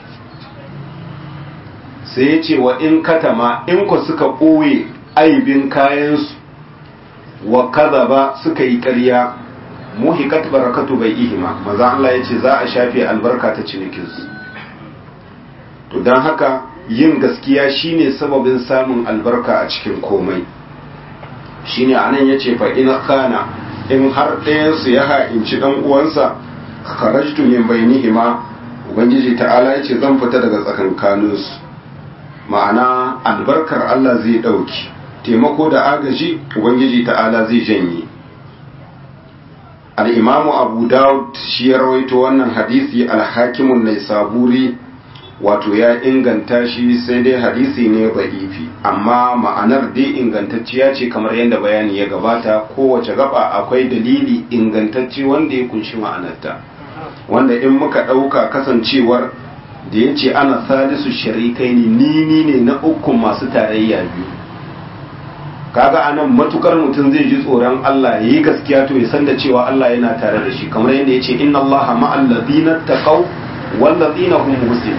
sai ya ce wa in katama in ku suka ɓoye aibin kayansu wa kaza ba suka yi ƙarya muhikat barakatu bai ihima maza Allah ya ce za a shafe albarka ta cinikinsu to don haka yin gaskiya shine sababin samun albarka a cikin komai shine anan ya ce fa in kana in har ɗayansu ya ha'inci ɗan uwansa kharajtu min bainihima ubangiji ta'ala ya ce zan fita daga tsakankaninsu ma'ana albarkar Allah zai ɗauki taimako da agaji ubangiji ta'ala zai janye al'imamu abu dawud shi ya rawaito wannan hadisi alhakimun nai saburi wato ya inganta shi sai dai hadisi ne ba'ifi amma ma'anar dai ingantacciya ce kamar yadda bayani ya gabata kowace gaba akwai dalili ingantacce wanda ya kunshi ma'anarta wanda in muka ɗauka kasancewar da ya ce ana salisu sharikai ne ni ne na ukun masu tarayya biyu kaga anan matukar mutum zai ji tsoron Allah ya yi gaskiya to ya san da cewa Allah yana tare da shi kamar yadda ya ce inna Allah ma'al ladina taqaw wal ladina hum muhsinun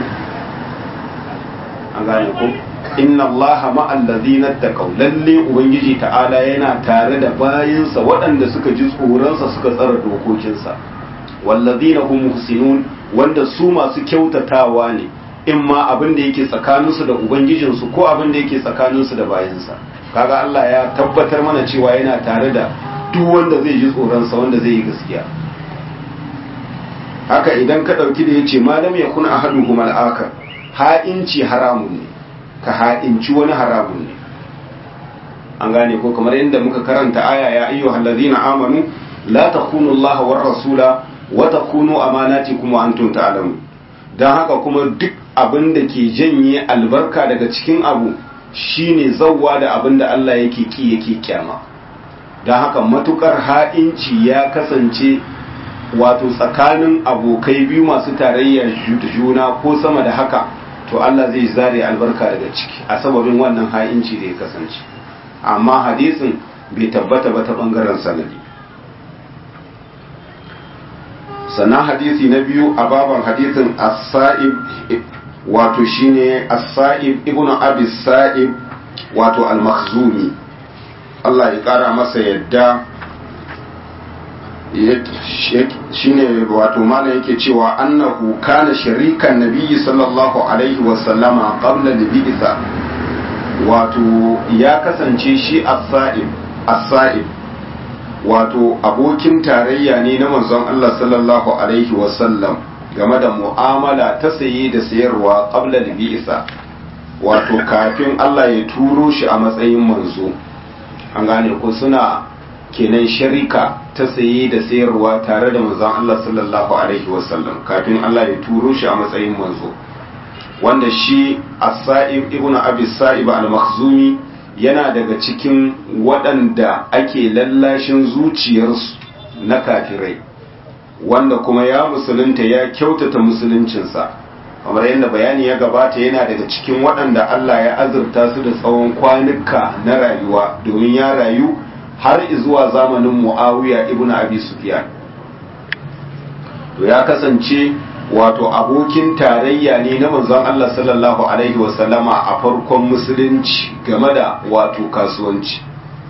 an gane ko inna Allah ma'al ladina taqaw lalle ubangiji ta'ala yana tare da bayinsa waɗanda suka ji tsoronsa suka tsara dokokinsa wal ladina hum muhsinun wanda su masu kyautatawa ne in ma abin da yake tsakaninsu da ubangijinsu ko abin da yake tsakaninsu da bayansa kaga Allah ya tabbatar mana cewa yana tare da duk wanda zai ji tsoronsa wanda zai yi gaskiya haka idan ka ɗauki da ya ce malam ya kuna ahadu kuma al'akar ha'inci haramun ne ka ha'inci wani haramun ne an gane ko kamar yadda muka karanta aya ya ayyuhal ladzina amanu la takunu Allah war rasula wata kunu amanati kuma antum ta'lamu dan haka kuma duk abin da ke janye albarka daga cikin abu shine zawwa da abin da Allah yake ki yake kyama dan haka matukar ha'inci ya kasance wato tsakanin abokai biyu masu tarayya juna ko sama da haka to Allah zai zare albarka daga ciki a sababin wannan ha'inci da ya kasance amma hadisin bai tabbata ba ta bangaren sanadi sannan hadisi na biyu a baban hadisin as-sa'ib wato shine as-sa'ib ibnu abi sa'ib wato al-makhzumi Allah ya kara masa yadda shine wato malam yake cewa annahu kana sharikan nabiyyi sallallahu alaihi wa sallama qabla al-bi'sa wato ya kasance shi as-sa'ib as-sa'ib wato abokin tarayya ne na manzon Allah sallallahu alaihi wasallam game da mu'amala ta saye da sayarwa qabla al-bi'sa wato kafin Allah ya turo shi a matsayin manzo an gane ko suna kenan sharika ta saye da sayarwa tare da manzon Allah sallallahu alaihi wasallam kafin Allah ya turo shi a matsayin manzo wanda shi as-sa'ib ibnu abi sa'ib al-makhzumi yana daga cikin waɗanda ake lallashin zuciyarsu na kafirai wanda kuma ya musulunta ya kyautata musuluncinsa kamar yadda bayani ya gabata yana daga cikin waɗanda Allah ya azurta su da tsawon kwanuka na rayuwa domin ya rayu har zuwa zamanin Muawiya ibn Abi Sufyan to ya kasance wato abokin tarayya ne na manzon Allah sallallahu alaihi wasallama a farkon musulunci game da wato kasuwanci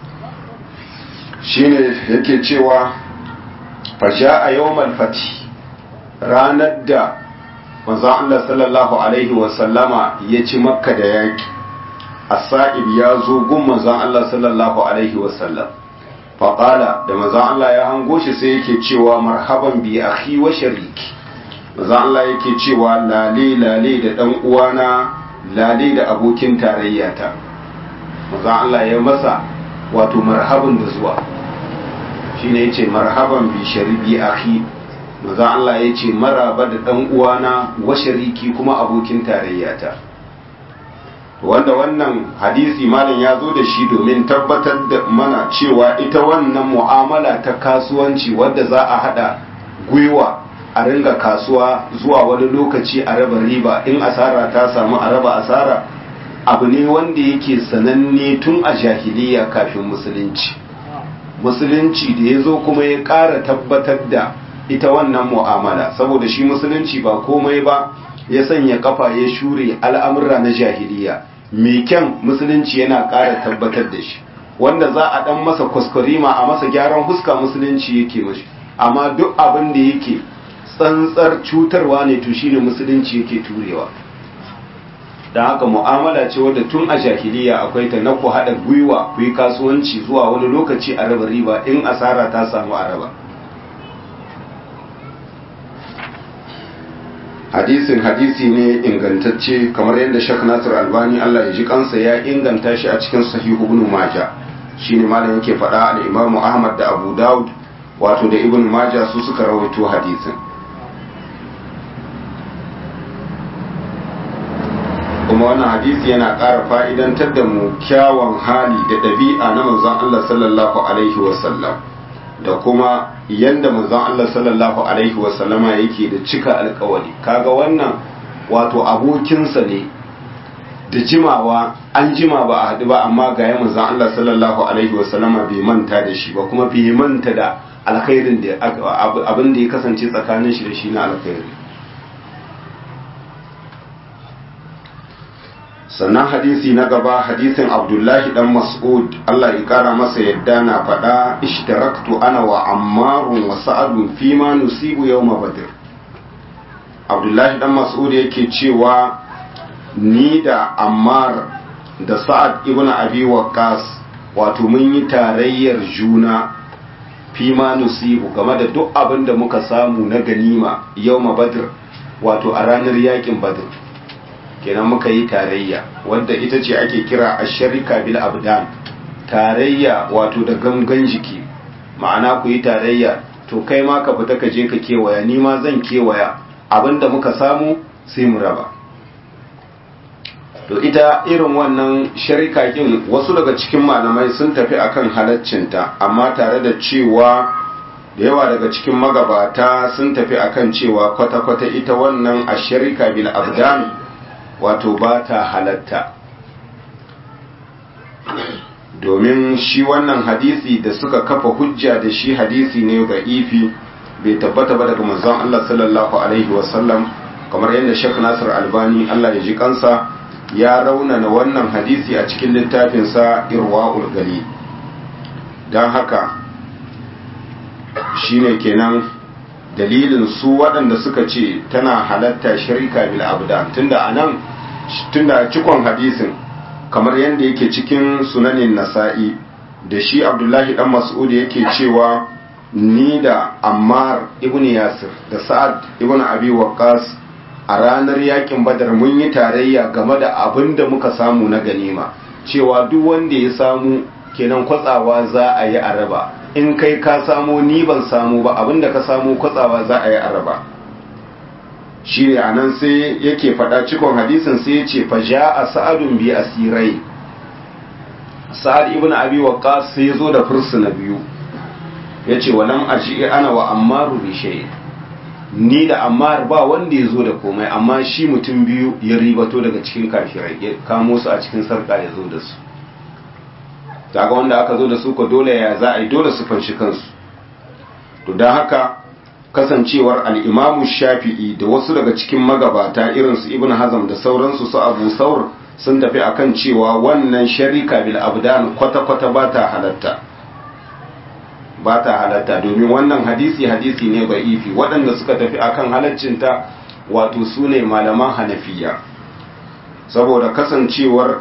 shine yake cewa fasha a yawmal fati ranar da manzon Allah sallallahu alaihi wasallama ya ci makka da yaki as-sa'ib ya zo gun manzon Allah sallallahu alaihi wasallam faƙala da manzon Allah ya hango shi sai yake cewa marhaban bi akhi wa shariki manzon Allah yake cewa lale lale da dan uwana lale da abokin tarayyata manzon Allah ya masa wato marhaban da zuwa shine yace marhaban bi sharibi akhi manzon Allah yace maraba da dan uwana wa shariki kuma abokin tarayyata wanda wannan hadisi malam ya zo da shi domin tabbatar da mana cewa ita wannan mu'amala ta kasuwanci wadda za a hada gwiwa a ringa kasuwa zuwa wani lokaci a raba riba in asara ta samu a raba asara abu ne wanda yake sananne tun a jahiliya kafin musulunci musulunci da ya zo kuma ya ƙara tabbatar da ita wannan mu'amala saboda shi musulunci ba komai ba ya sanya kafa ya shure al'amurra na jahiliya mai kyan musulunci yana ƙara tabbatar da shi wanda za a ɗan masa kwaskwarima a masa gyaran huska musulunci yake mashi amma duk abin da yake tsantsar cutarwa ne to shine musulunci yake turewa da haka mu'amala ce wadda tun a jahiliya akwai ta na ku haɗa gwiwa ku yi kasuwanci zuwa wani lokaci a raba riba in asara ta samu a raba hadisin hadisi ne ingantacce kamar yadda Sheikh Nasir Albani Allah ya ji kansa ya inganta shi a cikin Sahihu Ibn Majah shine malam yake faɗa al Imam Ahmad da Abu Dawud wato da Ibn Majah su suka rawaito hadisin kuma wannan hadisi yana ƙara fa'idantar da mu kyawun hali da ɗabi'a na manzon Allah sallallahu alaihi wasallam da kuma yanda manzon Allah sallallahu alaihi wasallama yake da cika alkawari kaga wannan wato abokinsa ne da jimawa an jima ba a haɗu ba amma ga ya manzon Allah sallallahu alaihi wasallama bai manta da shi ba kuma bai manta da alkhairin da abin da ya kasance tsakanin shi da shi na alkhairi sannan hadisi na gaba hadisin abdullahi dan mas'ud Allah ya kara masa yadda na faɗa ishtaraktu ana wa ammarun wa sa'adun fi ma nusibu yawma badr abdullahi dan mas'ud yake cewa ni da ammar da sa'ad ibn abi waqqas wato mun yi tarayyar juna fi ma nusibu game da duk abin da muka samu na ganima yawma badr wato a ranar yakin badr kenan muka yi tarayya wadda ita ce ake kira a sharika bil abdan tarayya wato da gangan jiki ma'ana ku yi tarayya to kai ma ka fita ka je ka kewaya ni ma zan kewaya abinda muka samu sai mu raba to ita irin wannan sharika kin wasu daga cikin malamai sun tafi akan halaccinta amma tare da cewa da yawa daga cikin magabata sun tafi akan cewa kwata-kwata ita wannan a sharika bil abdan wato ba ta halatta domin shi wannan hadisi da suka kafa hujja da shi hadisi ne ga ifi bai tabbata ba daga manzon Allah sallallahu alaihi wasallam kamar yadda Sheikh Nasir Albani Allah ya ji kansa ya raunana wannan hadisi a cikin littafinsa Irwaul Gali don haka shine kenan dalilin su waɗanda suka ce tana halatta shirka bil abdan tunda anan tunda cikon hadisin kamar yadda yake cikin sunanin nasa'i da shi abdullahi dan mas'ud yake cewa ni da ammar ibn yasir da sa'ad ibn abi waqqas a ranar yakin badar mun yi tarayya game da abin da muka samu na ganima cewa duk wanda ya samu kenan kwatsawa za a yi araba in kai ka samu ni ban samu ba abinda ka samu kwatsawa za a yi araba shi ne a nan sai yake faɗa cikon hadisin sai ya ce fa ja a sa'adun bi asirai sa'ad ibn abi waqqas sai ya zo da fursuna biyu yace walam aji ana wa ammaru bi shay ni da ammar ba wanda ya zo da komai amma shi mutum biyu ya ribato daga cikin kafirai ya kamo su a cikin sarka ya zo da su daga wanda aka zo da su ko dole ya za a yi dole su fanshi kansu to don haka kasancewar al'imamu shafi'i da wasu daga cikin magabata irinsu ibn hazam da sauransu su abu saur sun tafi akan cewa wannan sharika bil abdan kwata-kwata ba ta halatta ba ta halatta domin wannan hadisi hadisi ne ba'ifi waɗanda suka tafi akan halaccinta wato su ne malaman hanafiya saboda kasancewar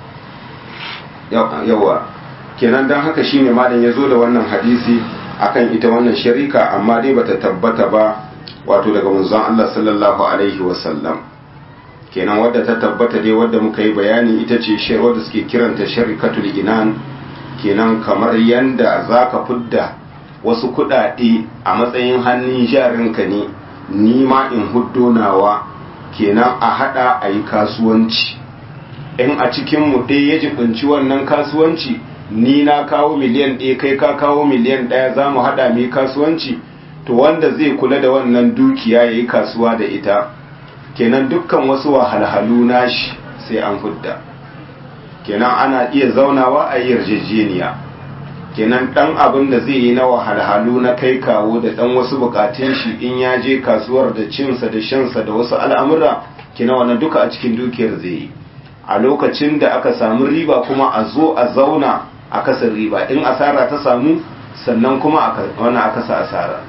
yawa kenan don haka shine malam ya zo da wannan hadisi akan ita wannan sharika amma dai bata tabbata ba wato daga manzon Allah sallallahu alaihi wasallam kenan wadda ta tabbata dai wadda muka yi bayani ita ce shi wadda suke kiranta sharikatul inan kenan kamar yanda zaka fidda wasu kuɗaɗe a matsayin hannun jarinka ne ni ma in huddo nawa kenan a hada a yi kasuwanci in a cikin mu ɗaya ya jibinci wannan kasuwanci ni na kawo miliyan ɗaya kai ka kawo miliyan ɗaya za mu haɗa mai kasuwanci to wanda zai kula da wannan dukiya ya yi kasuwa da ita kenan dukkan wasu wahalhalu nashi sai an fudda kenan ana iya zaunawa a yi yarjejeniya kenan ɗan abin da zai yi na wahalhalu na kai kawo da ɗan wasu bukatun shi in ya je kasuwar da cinsa da shansa da wasu al'amura kenan wannan duka a cikin dukiyar zai yi a lokacin da aka samu riba kuma a zo a zauna a kasar riba in asara ta samu sannan kuma wani a kasa asara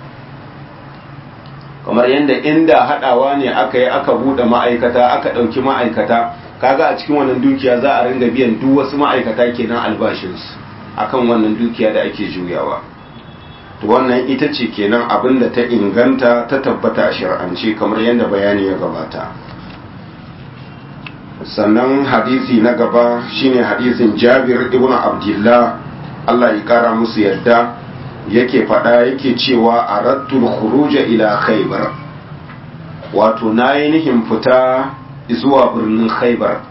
kamar yadda inda haɗawa ne aka yi aka buɗe ma'aikata aka ɗauki ma'aikata kaga a cikin wannan dukiya za a ringa biyan duk wasu ma'aikata kenan albashinsu akan wannan dukiya da ake juyawa to wannan ita ce kenan abin da ta inganta ta tabbata a shari'ance kamar yadda bayani ya gabata sannan hadisi na gaba shine hadisin jabir ibn abdullah Allah ya kara musu yadda yake faɗa yake cewa a rattul khuruja ila khaybar wato nayi nihin fita zuwa birnin khaybar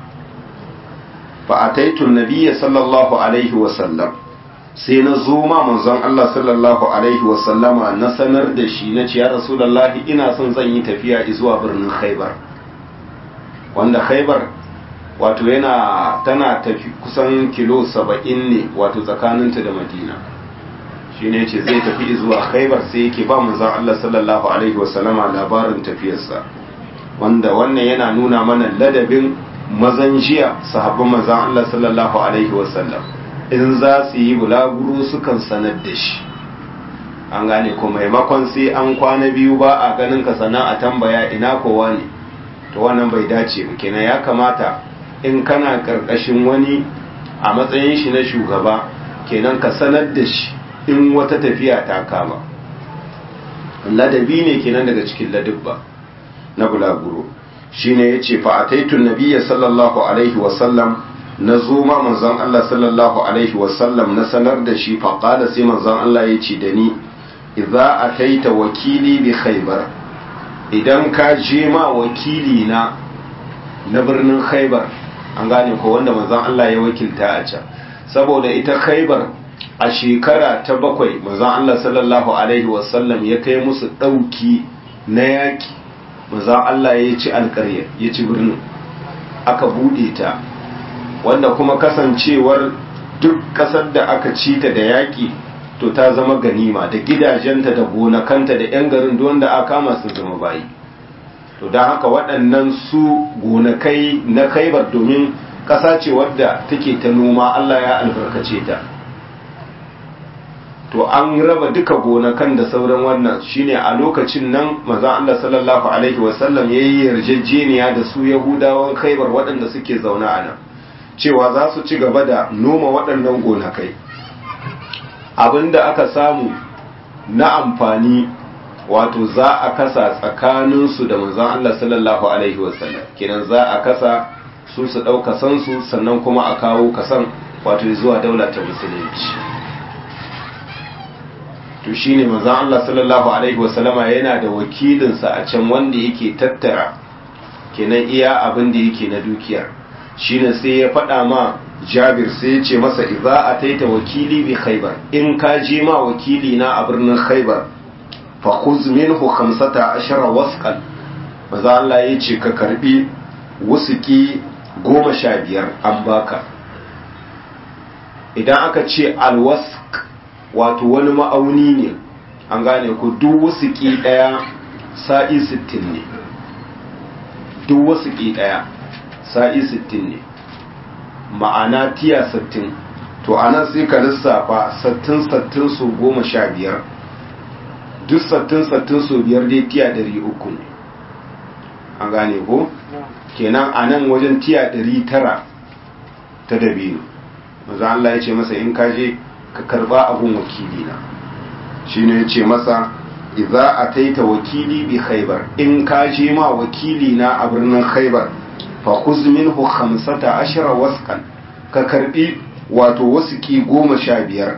fa ataitu nabiyya sallallahu alaihi wa sallam sai na zo ma manzon Allah sallallahu alaihi wa sallama na sanar da shi na ce ya rasulullahi ina son zan yi tafiya zuwa birnin khaybar wanda khaybar wato yana tana tafi kusan kilo saba'in ne wato tsakaninta da madina shi ne ce zai tafi zuwa khaibar sai yake ba manzan Allah sallallahu alaihi wasallama labarin tafiyarsa wanda wannan yana nuna mana ladabin mazan jiya sahabban manzan Allah sallallahu alaihi wasallam in za su yi bulaguro sukan sanar da shi an gane ko maimakon sai an kwana biyu ba a ganin ka sana a tambaya ina kowa ne to wannan bai dace ba kenan ya kamata in kana karkashin wani a matsayin shi na shugaba kenan ka sanar da shi in wata tafiya ta kama ladabi ne kenan daga cikin ladabba na bulaguro shine yace fa ataitu nabiyya sallallahu alaihi wa sallam na zo ma manzon Allah sallallahu alaihi wa sallam na sanar da shi fa qala sai manzon Allah yace da ni idza ataita wakili bi khaybar idan ka je ma wakili na na birnin khaybar an gane ko wanda manzon Allah ya wakilta a can saboda ita khaybar a shekara ta bakwai manzon Allah sallallahu alaihi wasallam ya kai musu ɗauki na yaƙi manzon Allah ya ci alƙarya ya ci birnin aka buɗe ta wanda kuma kasancewar duk ƙasar da aka ci ta da yaƙi to ta zama ganima da gidajenta da gonakanta da 'yan garin wanda aka kama su zama bayi to don haka waɗannan su gonakai na khaibar domin ƙasa ce wadda take ta noma Allah ya albarkace ta to an raba duka gonakan da sauran wannan shine a lokacin nan maza Allah sallallahu alaihi wasallam ya yi yarjejeniya da su yahudawan khaibar waɗanda suke zaune a nan cewa za su ci gaba da noma waɗannan gonakai abinda aka samu na amfani wato za a kasa tsakaninsu da manzon Allah sallallahu alaihi wasallam kenan za a kasa su su ɗauka sansu sannan kuma a kawo kasan wato zuwa daula ta musulunci to shine manzon Allah sallallahu alaihi wasallama yana da wakilinsa a can wanda yake tattara kenan iya abin da yake na dukiyar shine sai ya faɗa ma jabir sai ya ce masa idza ataita wakili bi khaybar in ka je ma wakili na a birnin khaybar fa khuz minhu 15 wasqan maza Allah ya ce ka karbi wusuki goma sha biyar an baka idan aka ce alwask wato wani ma'auni ne an gane ku duk wusuki daya sa'i 60 ne duk wusuki daya sa'i 60 ne ma'ana tiya 60 to anan sai ka lissafa 60-60 su goma sha biyar duk 60-60 su biyar dai tiya 300 ne an gane ko kenan a nan wajen tiya 900 ta dabino maza Allah ya ce masa in ka je ka karba abun wakili na shi ne ya ce masa idza ataita wakili bi khaybar in ka je ma wakili na a birnin khaybar fa khuz minhu 15 wasqan ka karbi wato wasuki goma sha biyar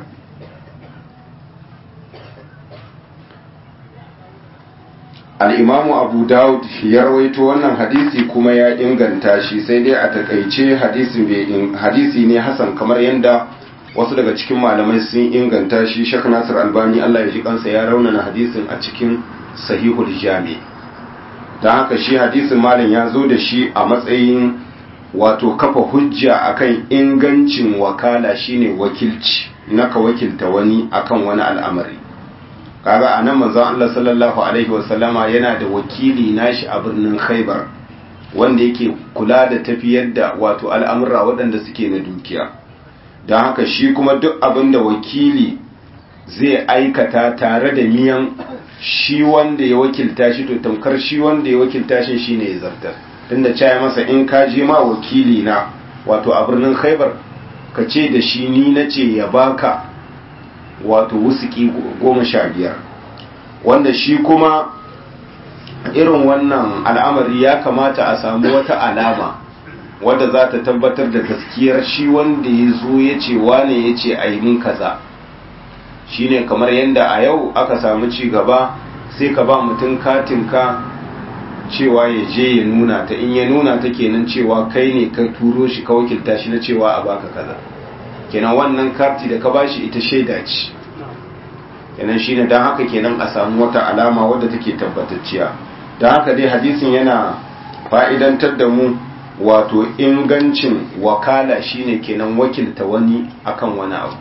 al'imamu abu dawud ya rawaito wannan hadisi kuma ya inganta shi sai dai a takaice hadisi ne hasan kamar yadda wasu daga cikin malamai sun inganta shi shek nasir albani allah ya ji kansa ya raunana hadisin a cikin sahihul jami don haka shi hadisin malam ya zo da shi a matsayin wato kafa hujja akan ingancin wakala shine wakilci naka wakilta wani akan wani al'amari kaga a nan manzon Allah sallallahu alaihi wasallama yana da wakili nashi a birnin Khaibar wanda yake kula da tafiyar da wato al'amura waɗanda suke na dukiya don haka shi kuma duk abin da wakili zai aikata tare da miyan shi wanda ya wakilta shi to tamkar shi wanda ya wakilta shi shine ya zartar tunda caya masa in ka je ma wakili na wato a birnin Khaibar ka ce da shi ni nace ya baka wato wusuki goma sha biyar wanda shi kuma irin wannan al'amari ya kamata a samu wata alama wadda za ta tabbatar da gaskiyar shi wanda ya zo ya ce wane ya ce a yi min kaza shi ne kamar yadda a yau aka samu ci gaba sai ka ba mutum katinka cewa ya je ya nuna ta in ya nuna ta kenan cewa kai ne ka turo shi ka wakilta shi na cewa a baka kaza kenan wannan karti da ka bashi ita shaida ce kenan shine dan haka kenan a samu wata alama wadda take tabbatacciya dan haka dai hadisin yana fa'idantar da mu wato ingancin wakala shine kenan wakilta wani akan wani abu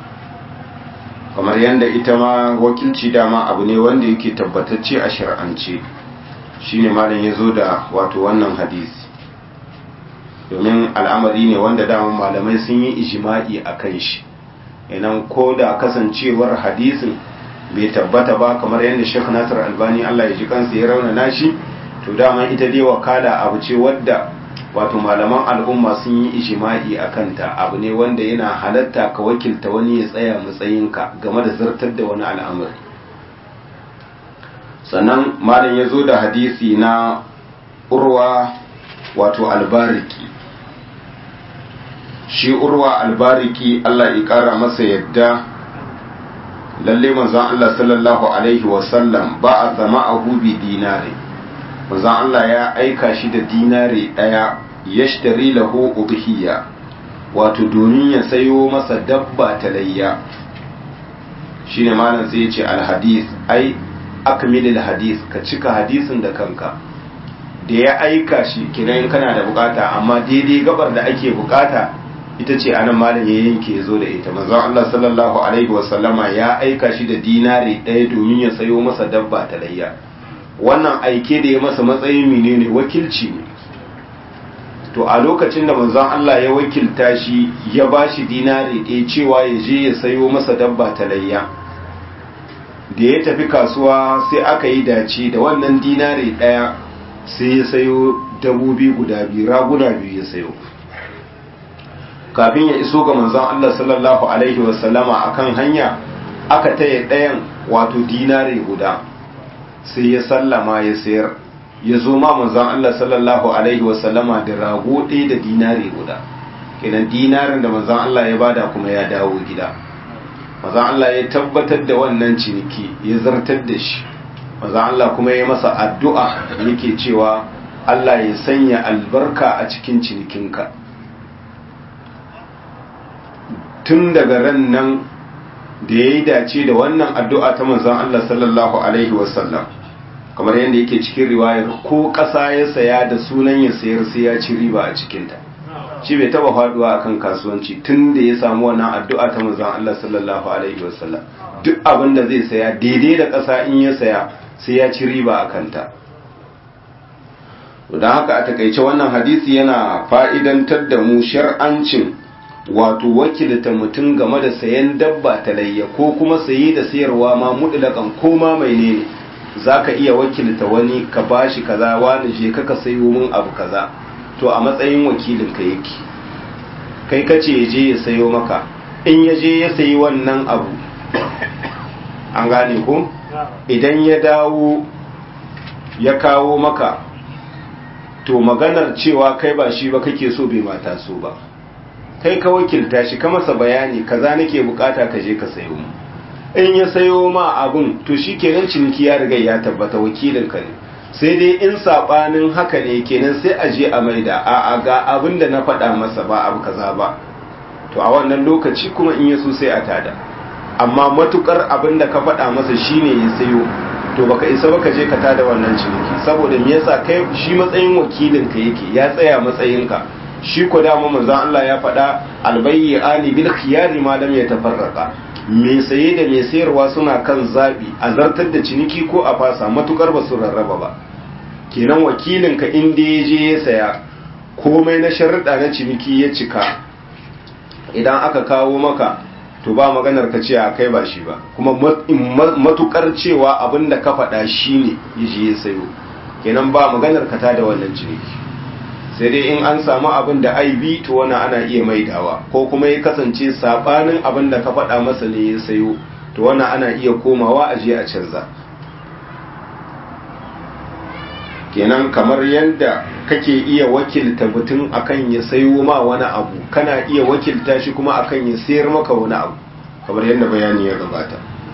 kamar yadda ita ma wakilci dama abu ne wanda yake tabbatacce a shar'ance shine malam ya zo da wato wannan hadisi domin al'amari ne wanda daman malamai sun yi ijima'i a kan shi inan ko da kasancewar hadisin bai tabbata ba kamar yadda Sheikh Nasir Albani Allah ya ji kansa ya raunana shi to dama ita dai wakala abu ce wadda wato malaman al'umma sun yi ijima'i a kanta abu ne wanda yana halatta ka wakilta wani ya tsaya matsayinka game da zartar da wani al'amari sannan malam ya zo da hadisi na urwa wato albariki shi urwa albariki Allah ya kara masa yadda lalle manzon Allah sallallahu alaihi wasallam ba a zama a hubi dinare manzon Allah ya aika shi da dinare daya yashtari lahu udhiya wato domin ya sayo masa dabba ta layya shine malam sai ya ce alhadis ai akmilil hadis ka cika hadisin da kanka da ya aika shi kinan kana da bukata amma daidai gabar da ake bukata ita ce anan malam ya yanke ya zo da ita manzon Allah sallallahu alaihi wasallama ya aika shi da dinari ɗaya domin ya sayo masa dabba ta layya wannan aike da ya masa matsayin menene wakilci ne to a lokacin da manzon Allah ya wakilta shi ya bashi dinari ɗaya cewa ya je ya sayo masa dabba ta layya da ya tafi kasuwa sai aka yi dace da wannan dinari ɗaya sai ya sayo dabobi guda biyu raguna biyu ya sayo kafin ya iso ga manzon Allah sallallahu alaihi wasallama akan hanya aka taya ɗayan wato dinari guda sai ya sallama ya sayar ya zo ma manzon Allah sallallahu alaihi wasallama da rago ɗaya da dinari guda kenan dinarin da manzon Allah ya bada kuma ya dawo gida manzon Allah ya tabbatar da wannan ciniki ya zartar da shi manzon Allah kuma ya masa addu'a yake cewa Allah ya sanya albarka a cikin cinikinka tun daga ran nan da ya yi dace da wannan addu'a ta manzon Allah sallallahu alaihi wasallam kamar yadda yake cikin riwayar ko ƙasa ya saya da sunan ya sayar sai ya ci riba a cikinta shi bai taba faduwa akan kasuwanci tun da ya samu wannan addu'a ta manzon Allah sallallahu alaihi wasallam duk abin da zai saya daidai da ƙasa in ya saya sai ya ci riba a kanta don haka a takaice wannan hadisi yana fa'idantar da mu shar'ancin wato wakilta mutum game da sayan dabba ta layya ko kuma saye da sayarwa ma mutlakan ko ma mai ne za ka iya wakilta wani ka bashi kaza wani je ka sayo min abu kaza to a matsayin wakilin ka yake kai kace ya je ya sayo maka in ya je ya sayi wannan abu an gane ko idan ya dawo ya kawo maka to maganar cewa kai ba shi ba kake so bai mata so ba kai ka wakilta shi ka masa bayani kaza nake bukata ka je ka sayo mu in ya sayo ma abun to shi kenan ciniki ya riga ya tabbata wakilin ka ne sai dai in sabanin haka ne kenan sai a je a maida a a ga abin da na faɗa masa ba abu kaza ba to a wannan lokaci kuma in ya so sai a tada amma matukar abin da ka faɗa masa shine ya sayo to baka isa baka je ka tada wannan ciniki saboda me yasa kai shi matsayin wakilin ka yake ya tsaya matsayin ka shi ko da manzon Allah ya faɗa albayyi ali bil khiyari ma lam yatafarraqa me saye da me sayarwa suna kan zabi a zartar da ciniki ko a fasa matukar ba su rarraba ba kenan wakilin ka inda ya je ya saya komai na sharuɗa na ciniki ya cika idan aka kawo maka to ba maganar ka ce a kai ba shi ba kuma matukar cewa abin da ka faɗa shi ne ya je ya sayo kenan ba maganar ka ta da wannan ciniki sai dai in an samu abin da aibi to wani ana iya maidawa ko kuma ya kasance sabanin abin da ka faɗa masa ne ya sayo to wani ana iya komawa a je a canza kenan kamar yadda kake iya wakilta mutum akan ya sayo ma wani abu kana iya wakilta shi kuma akan ya sayar maka wani abu kamar yadda bayani ya gabata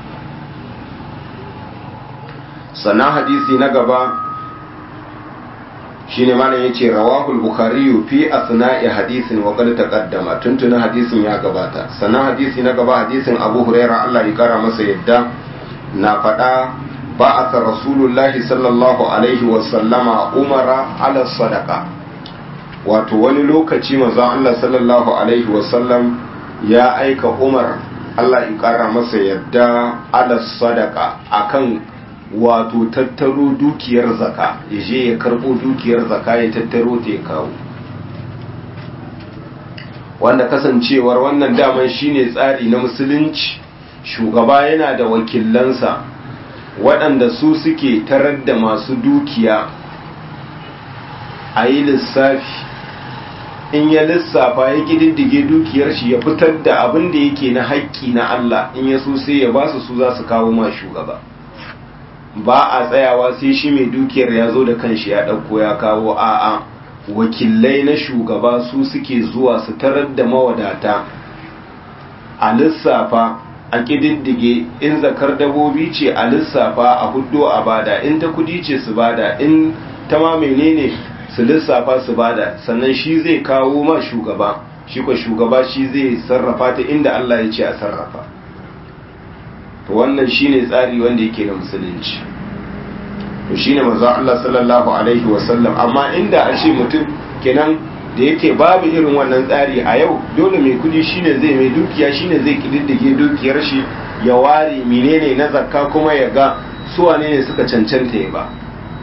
sannan hadisi na gaba shine malam yace rawahul bukhari fi asna'i hadisin wa qad taqaddama tuntuna hadisin ya gabata sannan hadisi na gaba hadisin abu huraira Allah ya kara masa yadda na faɗa بعث رسول الله صلى الله عليه وسلم عمر على الصدقة wato wani lokaci manzon Allah sallallahu alaihi wasallam ya aika Umar Allah ya kara masa yadda ala sadaka akan wato tattaro dukiyar zaka ya je ya karbo dukiyar zaka ya tattaro ta ya kawo wanda kasancewar wannan daman shine tsari na musulunci shugaba yana da wakilansa waɗanda su suke tarar da masu dukiya a yi lissafi in ya lissafa ya ƙididdige dukiyar shi ya fitar da abin da yake na haƙƙi na Allah in ya so sai ya ba su su za su kawo ma shugaba ba a tsayawa sai shi mai dukiyar ya zo da kanshi ya ɗauko ya kawo a'a wakilai na shugaba su suke zuwa su tarar da mawadata a lissafa a ƙididdige in zakar dabobi ce a lissafa a huddo a bada in ta kudi ce su bada in ta ma menene su lissafa su bada sannan shi zai kawo ma shugaba shi ko shugaba shi zai sarrafa ta inda Allah ya ce a sarrafa to wannan shine tsari wanda yake na musulunci to shine manzo Allah sallallahu alaihi wasallam amma inda a ce mutum kenan da yake babu irin wannan tsari a yau dole mai kudi shine zai mai dukiya shine zai kididdige dukiyar shi ya ware menene na zakka kuma ya ga su wane ne suka cancanta ya ba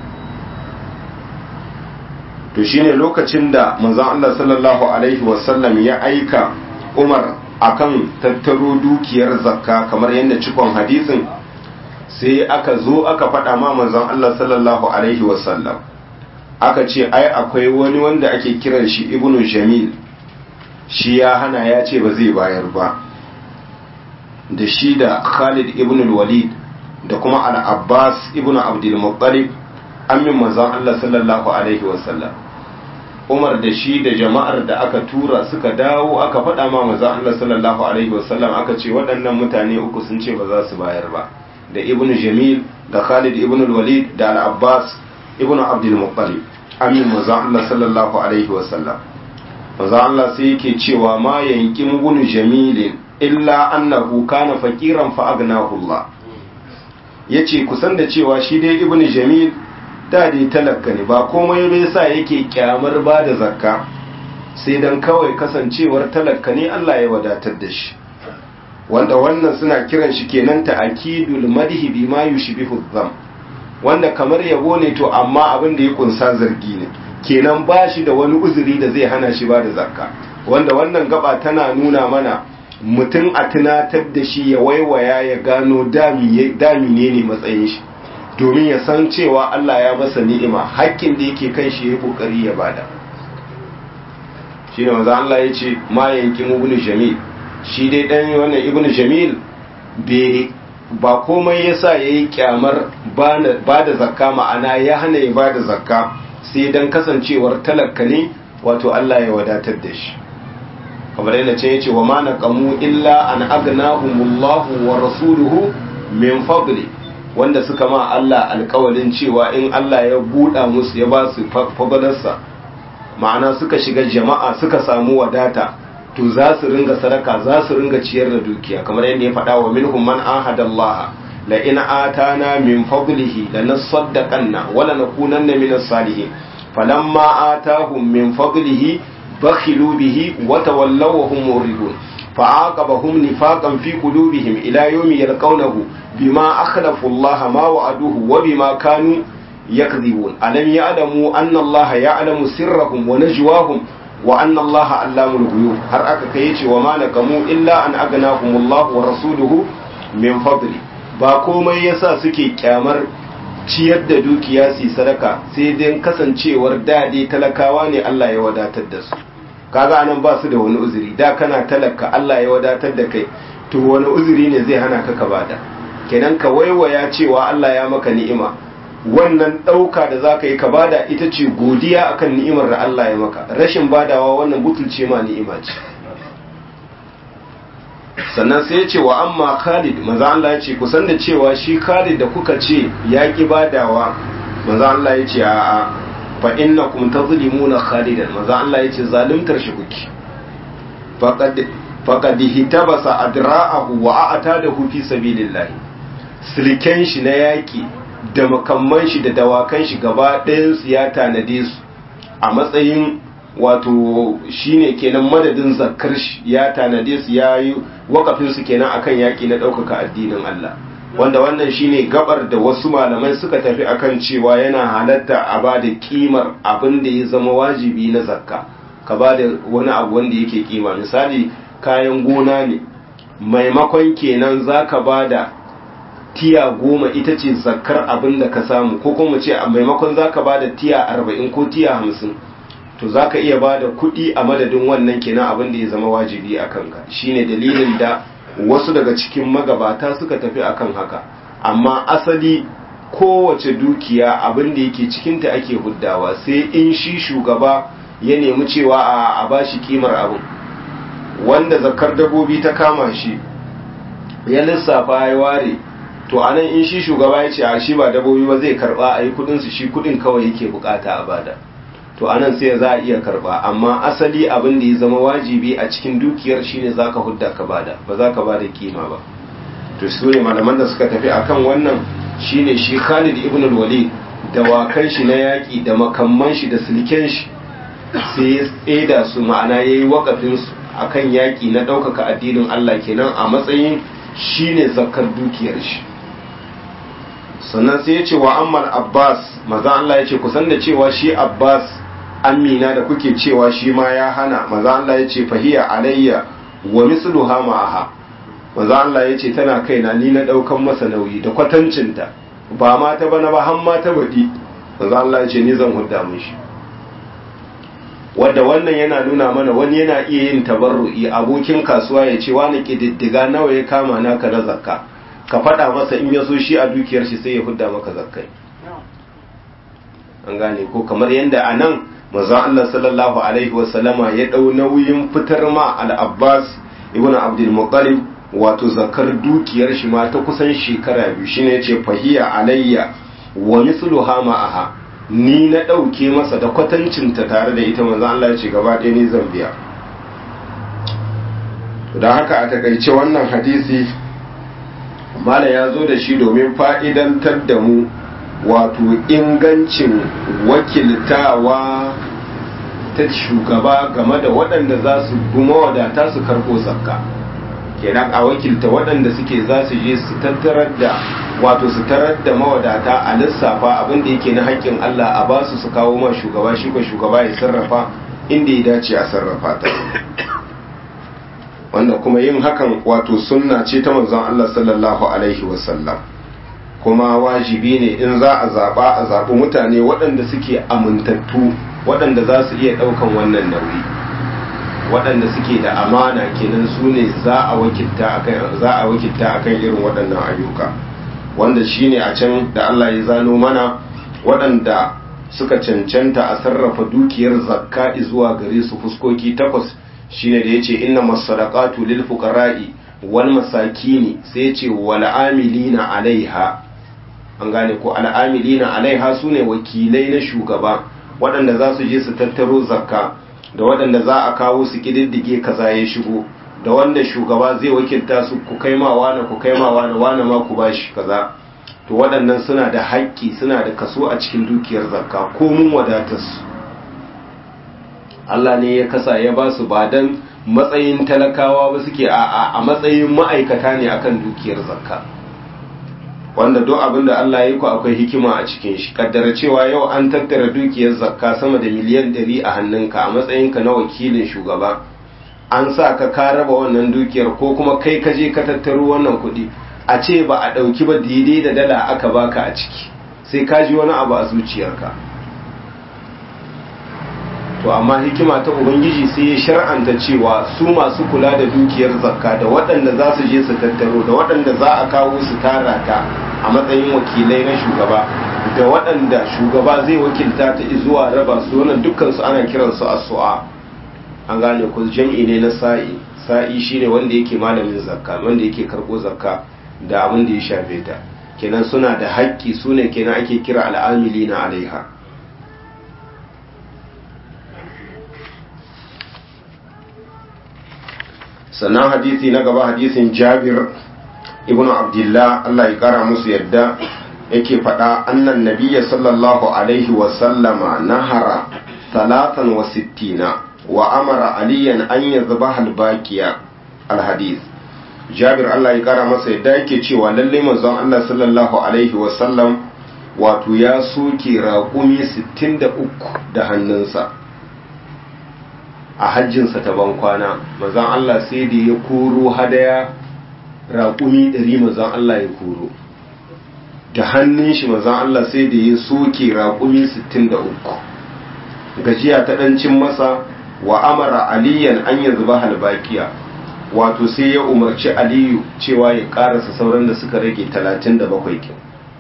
to shine lokacin da manzon Allah sallallahu alaihi wasallam ya aika Umar akan tattaro dukiyar zakka kamar yadda cikon hadisin sai aka zo aka faɗa ma manzon Allah sallallahu alaihi wasallam aka ce ai akwai wani wanda ake kiran shi ibnu jamil shi ya hana ya ce ba zai bayar ba da shi da khalid ibn walid da kuma al-abbas ibn abdul muttalib amin manzon Allah sallallahu alaihi wasallam umar da shi da jama'ar da aka tura suka dawo aka faɗa ma manzon Allah sallallahu alaihi wasallam aka ce waɗannan mutane uku sun ce ba za su bayar ba da ibn jamil da khalid ibn walid da al-abbas ibn abdul muttalib amin manzon Allah sallallahu alaihi wasallam maza Allah sai yake cewa ma yankin ibn jamilin illa annahu kana faqiran fa agnahu Allah yace kusan da cewa shi dai ibn jamil da dai talaka ne ba komai bai sa yake kyamar ba da zakka sai dan kawai kasancewar talaka ne Allah ya wadatar da shi wanda wannan suna kiran shi kenan ta akidul madhi bima yushbihu dham wanda kamar yabo ne to amma abin da ya kunsa zargi ne kenan ba shi da wani uzuri da zai hana shi ba da zakka wanda wannan gaba tana nuna mana mutum a tunatar da shi ya waiwaya ya gano dami ne ne matsayin shi domin ya san cewa Allah ya masa ni'ima hakkin da yake kan shi ya kokari ya bada shine manzo Allah ya ce ma yankin ibnu jamil shi dai dan wannan ibnu jamil bai ba komai yasa yayi kyamar ba da zakka ma'ana ya hana ya ba da zakka sai dan kasancewar talaka ne wato Allah ya wadatar da shi kamar yadda ce yace wa ma naqamu illa an aghnahumullahu wa rasuluhu min fadli wanda suka ma Allah alƙawalin cewa in Allah ya buɗa musu ya ba su fadalarsa ma'ana suka shiga jama'a suka samu wadata to za su ringa sadaka za su ringa ciyar da dukiya kamar yadda ya faɗa wa minhum man ahada Allah la in atana min fadlihi lanasaddaqanna wa lanakunanna min as-salihin falamma atahum min fadlihi bakhilu bihi wa tawallaw wa hum muridun فعاقبهم نفاقا في قلوبهم إلى يوم يلقونه بما أخلفوا الله ما وعدوه وبما كانوا يكذبون ألم يعلموا أن الله يعلم سرهم ونجواهم وأن الله علام الغيوب هر أكا كيتي وما نقموا إلا أن أغناهم الله ورسوله من فضله ba komai yasa suke kyamar ciyar da dukiya su sadaka sai dai kasancewar dade talakawa ne Allah ya wadatar da su kaga anan ba su da wani uzuri da kana talaka Allah ya wadatar da kai to wani uzuri ne zai hana ka ka bada kenan ka waiwaya cewa Allah ya maka ni'ima wannan ɗauka da za ka yi ka bada ita ce godiya akan ni'imar da Allah ya maka rashin badawa wannan butulce ma ni'ima ce sannan sai ya ce wa amma Khalid maza Allah ya ce kusan da cewa shi Khalid da kuka ce ya ki badawa maza Allah ya ce a'a fa innakum tazlimuna Khalidan maza Allah ya ce zalimtar shi kuke faqad faqad hitabasa adra'ahu wa a'tadahu fi sabilillah silken shi na yaki da makamman shi da dawakan shi gaba ɗayan su ya tanade su a matsayin wato shine kenan madadin zakkar shi ya tanade su ya yi wakafin su kenan akan yaki na ɗaukaka addinin Allah wanda wannan shine gabar da wasu malamai suka tafi akan cewa yana halatta a ba da kimar abin da ya zama wajibi na zakka ka ba da wani abu wanda yake kima misali kayan gona ne maimakon kenan za ka ba da tiya goma ita ce zakkar abin da ka samu ko kuma ce a maimakon za ka ba da tiya arba'in ko tiya hamsin to za ka iya ba da kuɗi a madadin wannan kenan abin da ya zama wajibi a kanka shine dalilin da wasu daga cikin magabata suka tafi akan haka amma asali kowace dukiya abin da yake cikinta ake huddawa sai in shi shugaba ya nemi cewa a bashi kimar abin wanda zakar dabobi ta kama shi ya lissafa ya ware to anan in shi shugaba ya ce a shi ba dabobi ba zai karba a yi kudinsu shi kudin kawai yake bukata a bada to anan sai za a iya karba amma asali abin da ya zama wajibi a cikin dukiyar shine zaka hudda ka bada ba za ka bada kima ba to su ne malaman da suka tafi akan wannan shine shi Khalid ibn al-Walid da wakan shi na yaki da makamman shi da silken shi sai ya tseda su ma'ana yayi wakafin su akan yaki na ɗaukaka addinin Allah kenan a matsayin shine zakkar dukiyar shi sannan sai ya ce wa ammal Abbas maza Allah ya ce kusan da cewa shi Abbas amina da kuke cewa shi ma ya hana maza Allah ya ce fahiya alayya wa misluha ma'aha maza Allah ya ce tana kaina ni na daukan masa nauyi da kwatancinta ba ma ta bana ba har ma ta baɗi maza Allah ya ce ni zan hudda mishi wadda wannan yana nuna mana wani yana iya yin tabarru'i abokin kasuwa ya ce wani kididdiga nawa ya kama naka na zakka ka faɗa masa in ya so shi a dukiyar shi sai ya hudda maka zakkai an gane ko kamar yadda a nan manzon Allah sallallahu alaihi wasallama ya ɗau nauyin fitar ma al-Abbas ibn Abdul Muttalib wato zakar dukiyar shi ma ta kusan shekara biyu shine yace fahiya alayya wa mithluha ma'aha ni na ɗauke masa da kwatancinta tare da ita manzan Allah ya ce gaba ɗaya ni zan biya da haka a takaice wannan hadisi mala ya zo da shi domin fa'idantar da mu wato ingancin wakiltawa ta shugaba game da waɗanda za su guma wadata su karɓo zakka kenan a wakilta waɗanda suke za su je su tattarar da wato su tarar da mawadata a lissafa abin da yake na haƙƙin Allah a ba su su kawo ma shugaba shi ko shugaba ya sarrafa inda ya dace a sarrafa ta wanda kuma yin hakan wato sunna ce ta manzon Allah sallallahu alaihi wasallam kuma wajibi ne in za a zaba a zaɓi mutane waɗanda suke amintattu waɗanda za su iya ɗaukan wannan nauyi waɗanda suke da amana kenan su ne za a wakilta akan irin waɗannan ayyuka wanda shine a can da Allah ya zano mana waɗanda suka cancanta a sarrafa dukiyar zakka zuwa gare su fuskoki takwas shine da yace inna masadaqatu lil fuqara'i wal masakini sai yace wal amilina alaiha an gane ko al amilina alaiha sune wakilai na shugaba waɗanda za su je su tattaro zakka da waɗanda za a kawo su kididdige kaza ya shigo da wanda shugaba zai wakilta su ku kai ma wani ku kai ma wani wani ma ku bashi kaza to waɗannan suna da haƙƙi suna da kaso a cikin dukiyar zakka ko mun wadatar su Allah ne ya kasa ya ba su ba dan matsayin talakawa ba suke a a matsayin ma'aikata ne akan dukiyar zakka wanda duk abin da Allah ya ku akwai hikima a cikin shi kaddara cewa yau an tattara dukiyar zakka sama da miliyan 100 a hannunka a matsayinka na wakilin shugaba an sa ka ka raba wannan dukiyar ko kuma kai ka je ka tattaro wannan kuɗi a ce ba a ɗauki ba daidai da dala aka baka a ciki sai ka ji wani abu a zuciyarka to amma hikima ta ubangiji sai ya shar'anta cewa su masu kula da dukiyar zakka da waɗanda za su je su tattaro da waɗanda za a kawo su tara ta a matsayin wakilai na shugaba da waɗanda shugaba zai wakilta ta zuwa raba su wannan dukkan su ana kiransu as-su'a an gane ku jam'i ne na sa'i sa'i shine wanda yake malamin zakka wanda yake karbo zakka da abin da ya shafe ta kenan suna da haƙƙi sune kenan ake kira al'amili na alaiha sannan hadisi na gaba hadisin jabir ibn abdullah Allah ya kara musu yadda yake faɗa annan nabiyya sallallahu alaihi wasallama nahara talatan wa sittina wa amara aliyan an ya zaba halbakiya alhadis jabir Allah ya kara masa yadda yake cewa lalle manzon Allah sallallahu alaihi wasallam wato ya soke raƙumi 63 da hannunsa a hajjinsa ta bankwana manzon Allah sai da ya koro hadaya raƙumi 100 manzon Allah ya koro da hannun shi manzon Allah sai da ya soke raƙumi 63 gajiya ta ɗancin masa wa amara aliyan an ya zuba halbakiya wato sai ya umarci aliyu cewa ya karasa sauran da suka rage 37 kin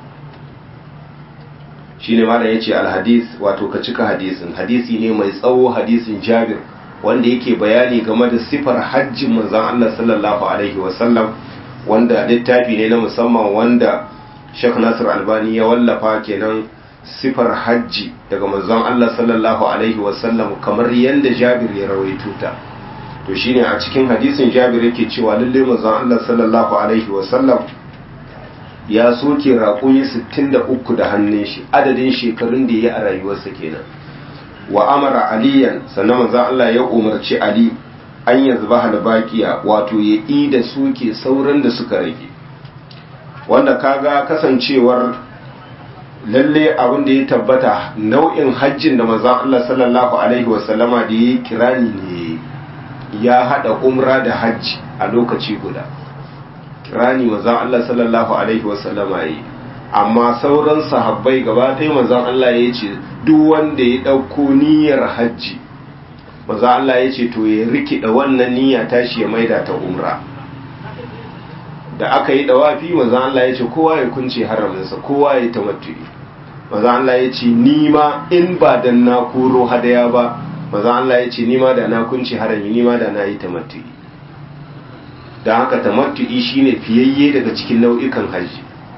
shi ne mala ya ce alhadis wato ka cika hadisin hadisi ne mai tsawo hadisin jabir wanda yake bayani game da sifar hajjin manzan Allah sallallahu alaihi wasallam wanda littafi ne na musamman wanda Sheikh Nasir Albani ya wallafa kenan sifar hajji daga manzon Allah sallallahu alaihi wasallam kamar yadda Jabir ya rawaito ta to shine a cikin hadisin Jabir yake cewa lalle manzon Allah sallallahu alaihi wasallam ya soke raƙumi 63 da hannun shi adadin shekarun da ya a rayuwarsa kenan wa amara aliyan sannan manzon Allah ya umarci Ali an yazba halbaqiya wato ya ida soke sauran da suka rage wanda kaga kasancewar lalle abin da ya tabbata nau'in hajjin da manzon Allah sallallahu alaihi wasallama da ya kirani ne ya hada umra da hajji a lokaci guda kirani manzon Allah sallallahu alaihi wasallama yi amma sauran sahabbai gaba ɗaya manzon Allah ya ce duk wanda ya ɗauko niyyar hajji manzon Allah ya ce to ya rikida wannan niyya tashi ya maida ta umra da aka yi dawafi manzon Allah ya ce kowa ya kunce haraminsa kowa ya tamattu'i manzon Allah ya ce ni ma in ba dan na koro hadaya ba manzon Allah ya ce ni ma da na kunce harami ni ma da na yi tamattu'i dan haka tamattu'i shine fiyayye daga cikin nau'ikan haji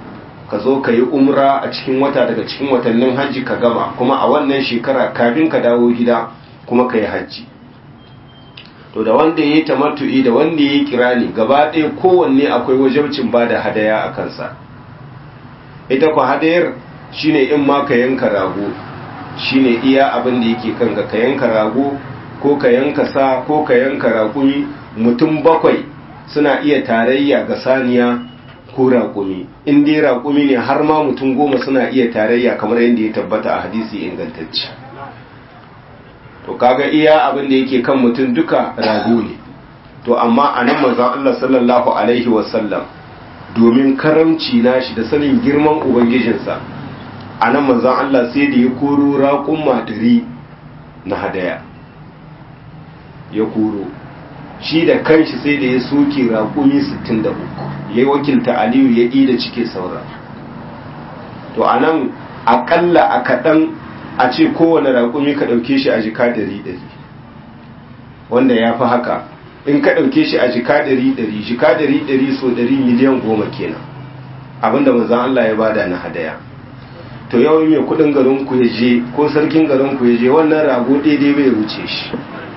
ka zo ka yi umra a cikin wata daga cikin watannin hajji ka gama kuma a wannan shekara kafin ka dawo gida kuma ka yi hajji to da wanda ya yi tamattu'i da wanda ya yi kirani gaba ɗaya kowanne akwai wajabcin ba da hadaya a kansa ita ku hadayar shine in ma ka yanka rago shine iya abin da yake kanka ka yanka rago ko ka yanka sa ko ka yanka raƙumi mutum bakwai suna iya tarayya ga saniya ko raƙumi in dai raƙumi ne har ma mutum goma suna iya tarayya kamar yadda ya tabbata a hadisi ingantacce to kaga iya abin da yake kan mutum duka rago ne to amma a nan manzon Allah sallallahu alaihi wasallam domin karamci nashi da sanin girman ubangijinsa a nan manzon Allah sai da ya koro raƙun madari na hadaya ya koro shi da kanshi sai da ya soke raƙumi 63 ya yi wakilta aliyu ya ɗi da cike saura to a nan aƙalla a kaɗan a ce kowane raƙumi ka ɗauke shi a jika ɗari ɗari wanda ya fi haka in ka ɗauke shi a jika ɗari ɗari jika ɗari ɗari so ɗari miliyan goma kenan abinda manzan Allah ya bada na hadaya to yawan mai kuɗin garin ku ya je ko sarkin garin ku ya je wannan rago daidai bai wuce shi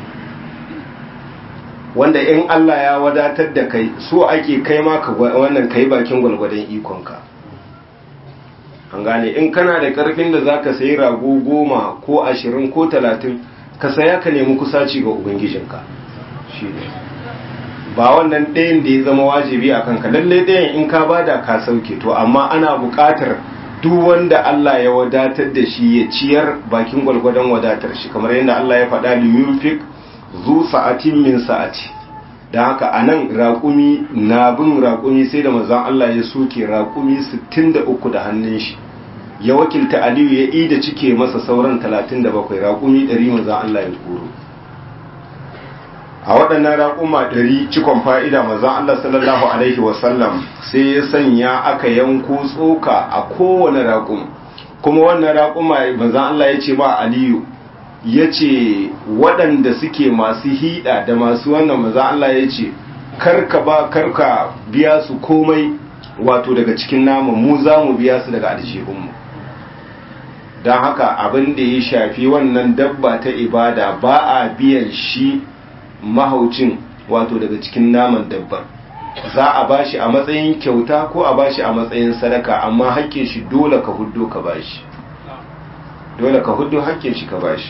wanda in Allah ya wadatar da kai so ake kai ma ka wannan kai bakin gwalgwadon ikonka an gane in kana da karfin da zaka sayi rago goma ko ashirin ko talatin ka saya ka nemi kusaci ga ubangijinka shi ne ba wannan ɗayan da ya zama wajibi a kanka lallai ɗayan in ka bada ka sauke to amma ana buƙatar duk wanda Allah ya wadatar da shi ya ciyar bakin gwalgwadon wadatar shi kamar yadda Allah ya faɗa li yunfik zu sa'atin min sa'ati da haka a nan raƙumi na bin raƙumi sai da mazan Allah ya soke raƙumi 63 da hannun shi ya wakilta aliyu ya yi da cike masa sauran 37 raƙumi 100 mazan Allah ya koro a waɗannan raƙuma 100 cikon fa'ida mazan Allah sallallahu alaihi wasallam sai ya sanya aka yanko tsoka a kowane raƙum kuma wannan raƙuma mazan Allah ya ce ba aliyu ya ce waɗanda suke masu hiɗa da masu wannan maza Allah ya ce karka ba karka biya su komai wato daga cikin naman mu za mu biya su daga aljihunmu don haka abin da ya shafi wannan dabba ta ibada ba a biyan shi mahaucin wato daga cikin naman dabbar za a bashi a matsayin kyauta ko a bashi a matsayin sadaka amma hakkin shi dole ka huddo ka bashi dole ka huddo hakkin shi ka bashi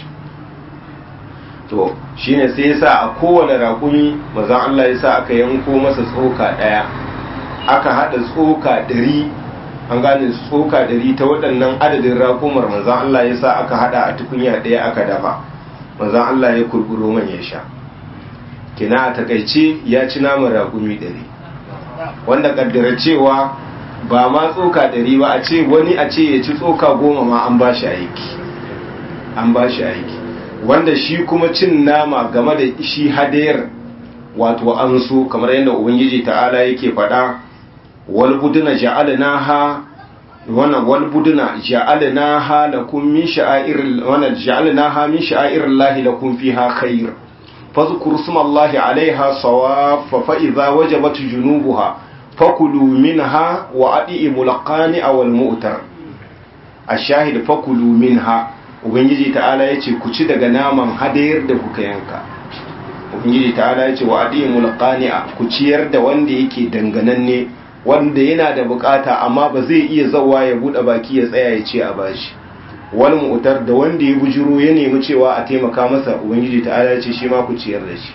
to shine sai yasa a kowane raƙumi mazan Allah yasa aka yanko masa tsoka ɗaya aka haɗa tsoka ɗari an gane tsoka ɗari ta waɗannan adadin raƙumar mazan Allah yasa aka haɗa a tukunya ɗaya aka dafa mazan Allah ya kurkuro man ya sha kina a takaice ya ci naman raƙumi ɗari wanda kaddara cewa ba ma tsoka ɗari ba a ce wani a ce ya ci tsoka goma ma an ba shi aiki an ba shi aiki wanda shi kuma cin nama game da shi hadayar wato an so kamar yadda ubangiji ta'ala yake faɗa wal buduna ja'alnaha wannan wal buduna ja'alnaha lakum min sha'air wannan ja'alnaha min sha'airillahi lakum fiha khair fadhkuru smallahi 'alayha sawaffa fa idza wajabat junubuha fakulu minha wa adi'imul qani'a wal mu'tar ash-shahid fakulu minha ubangiji ta'ala ya ce ku ci daga naman hadayar da kuka yanka ubangiji ta'ala ya ce wa adimul qani'a ku ciyar da wanda yake dangananne wanda yana da bukata amma ba zai iya zawa ya bude baki ya tsaya ya ce a bashi wal mu'tar da wanda ya bujuro ya nemi cewa a taimaka masa ubangiji ta'ala ya ce shi ma ku ciyar da shi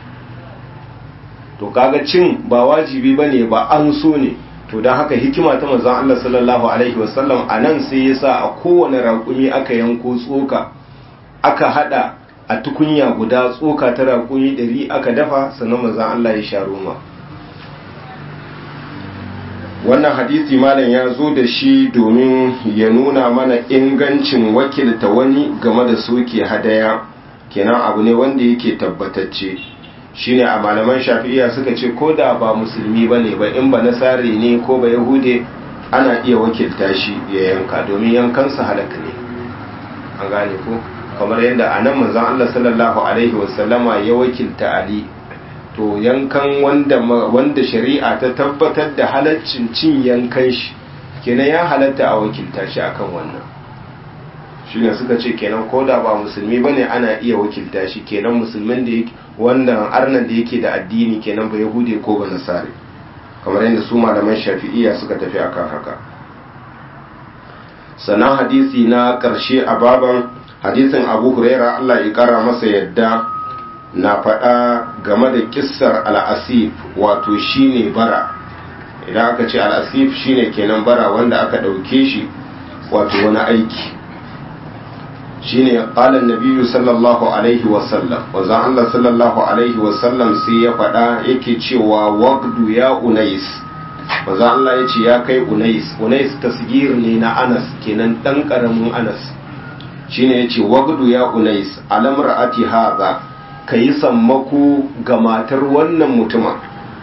to kaga cin ba wajibi bane ba an so ne to don haka hikima ta manzon Allah sallallahu alaihi wasallam a nan sai ya sa a kowane raƙumi aka yanko tsoka aka hada a tukunya guda tsoka ta raƙumi ɗari aka dafa sannan manzon Allah ya sha roma wannan hadisi malam ya zo da shi domin ya nuna mana ingancin wakilta wani game da soke hadaya kenan abu ne wanda yake tabbatacce shine a malaman shafi'iya suka ce ko da ba musulmi ba ne ba in ba nasare ne ko ba yahude ana iya wakilta shi ya yanka domin yankansa halaka ne an gane ko kamar yadda a nan manzon Allah sallallahu alaihi wasallama ya wakilta Ali to yankan wanda wanda shari'a ta tabbatar da halaccin cin yankan shi kenan ya halatta a wakilta shi akan wannan shine suka ce kenan ko da ba musulmi bane ana iya wakilta shi kenan musulmin da yake wanda arnan da yake da addini kenan ba yahude ko ba nasare kamar yadda su malaman shafi'iyya suka tafi akan haka sannan hadisi na ƙarshe a baban hadisin abu huraira allah ya kara masa yadda na faɗa game da kissar al'asif wato shine bara idan aka ce al'asif shine kenan bara wanda aka ɗauke shi wato wani aiki shine qala nabiyyu sallallahu alaihi wasallam wazan Allah sallallahu alaihi wasallam sai ya faɗa yake cewa waqdu ya unais wazan Allah ya ce ya kai unais unais tasgir ne na anas kenan dan karamin anas shine yace waqdu ya unais alam ra'ati hadha kayi sammako ga matar wannan mutumin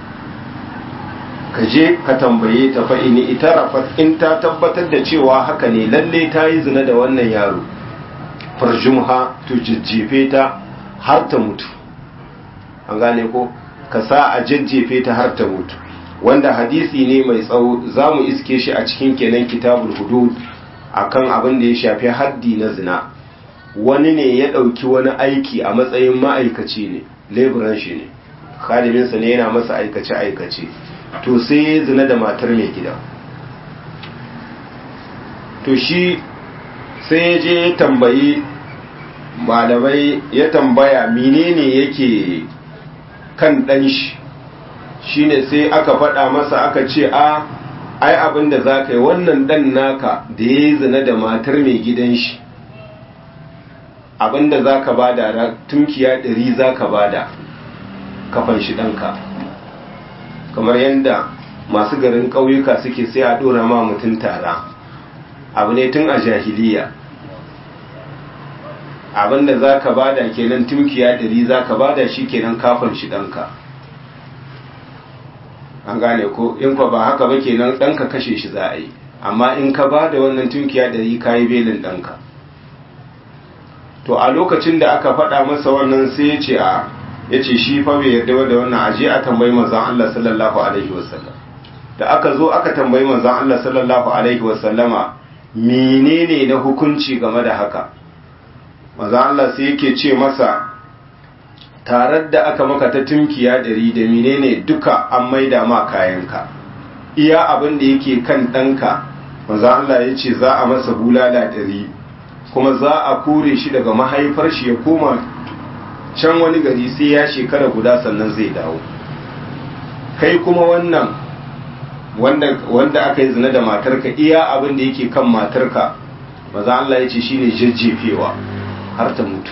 ka je ka tambaye ta fa in itarafat in ta tabbatar da cewa haka ne lalle ta yi zina da wannan yaro farjumha to jajjefe ta har ta mutu an gane ko ka sa a jajjefe ta har ta mutu wanda hadisi ne mai tsawo za mu iske shi a cikin kenan kitabul hudud akan abin da ya shafi haddi na zina wani ne ya ɗauki wani aiki a matsayin ma'aikaci ne leburan shi ne khadiminsa ne yana masa aikace-aikace to sai ya zina da matar mai gida to shi sai ya je ya tambayi malamai ya tambaya menene yake kan ɗan shi shine sai aka faɗa masa aka ce a ai abin da za ka yi wannan ɗan naka da ya yi zina da matar mai gidan shi abin da za ka bada tunkiya ɗari za ka bada kafan shi ɗanka kamar yadda masu garin ƙauyuka suke sai a ɗora ma mutum tara abu ne tun a jahiliya abinda za ka bada kenan tunkiya ɗari za ka bada shi kenan kafin shi ɗanka an gane ko in kwa ba haka ba kenan ɗanka kashe shi za a yi amma in ka bada wannan tunkiya ɗari ka yi belin ɗanka to a lokacin da aka faɗa masa wannan sai ya ce a ya ce shi fa bai yarda da wannan aje a tambayi manzon Allah sallallahu alaihi wasallam da aka zo aka tambayi manzon Allah sallallahu alaihi wasallama menene na hukunci game da haka manzon Allah sai yake ce masa tarar da aka maka ta tunkiya dari da menene duka an maida ma kayanka iya abin da yake kan ɗanka manzon Allah ya ce za a masa bulala dari kuma za a kore shi daga mahaifar shi ya koma can wani gari sai ya shekara guda sannan zai dawo kai kuma wannan wanda, wanda aka yi zina da matarka iya abin da yake kan matarka maza Allah ya ce shine jajjefewa har ta mutu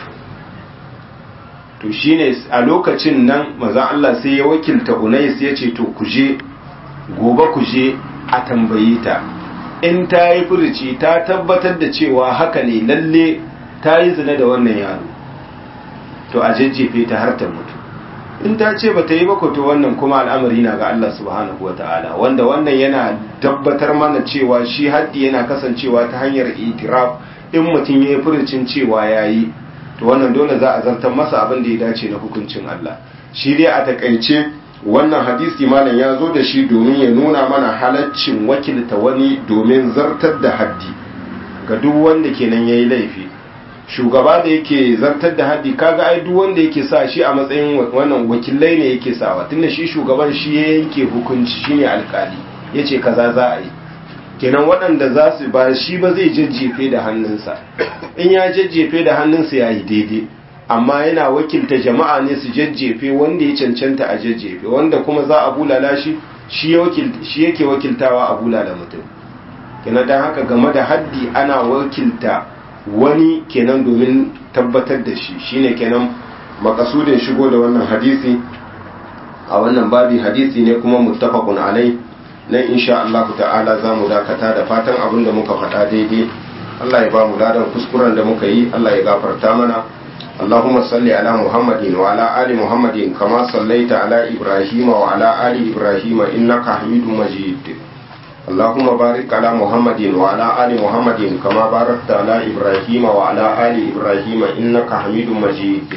to shine a lokacin nan maza Allah sai ya wakilta Unais ya ce to kuje gobe kuje a tambaye ta in ta yi furuci ta tabbatar da cewa haka ne lalle ta yi zina da wannan yaro to a jajjefe ta har ta mutu in ta ce ba ta yi bako to wannan kuma al'amari na ga Allah subhanahu wa ta'ala wanda wannan yana tabbatar mana cewa shi haddi yana kasancewa ta hanyar itiraf in mutum ya yi furucin cewa ya yi to wannan dole za a zartar masa abin da ya dace na hukuncin Allah shi dai a takaice wannan hadisi malam ya zo da shi domin ya nuna mana halaccin wakilta wani domin zartar da haddi ga duk wanda kenan ya yi laifi shugaba da yake zartar da haddi kaga ai duk wanda yake sa shi a matsayin wannan wakilai ne yake sawa tunda shi shugaban shi ya yanke hukunci shine alkali yace kaza za a yi kenan waɗanda za su ba shi ba zai jajjefe da hannunsa in ya jajjefe da hannunsa ya yi daidai amma yana wakilta jama'a ne su jajjefe wanda ya cancanta a jajjefe wanda kuma za a bulala shi shi yake wakiltawa a bulala mutum kenan don haka game da haddi ana wakilta wani kenan domin tabbatar da shi shine kenan makasudin shigo da wannan hadisi a wannan babi hadisi ne kuma muttafaqun alai nan insha Allah ta'ala za mu dakata da fatan abin da muka faɗa daidai Allah ya ba mu ladan kuskuren da muka yi Allah ya gafarta mana اللهم صل على محمد وعلى آل محمد كما صليت على إبراهيم وعلى آل إبراهيم إنك حميد مجيد اللهم بارك على محمد وعلى آل محمد كما باركت على إبراهيم وعلى آل إبراهيم إنك حميد مجيد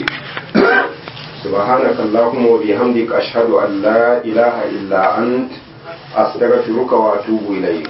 سبحانك اللهم وبحمدك أشهد أن لا إله إلا أنت أستغفرك وأتوب إليك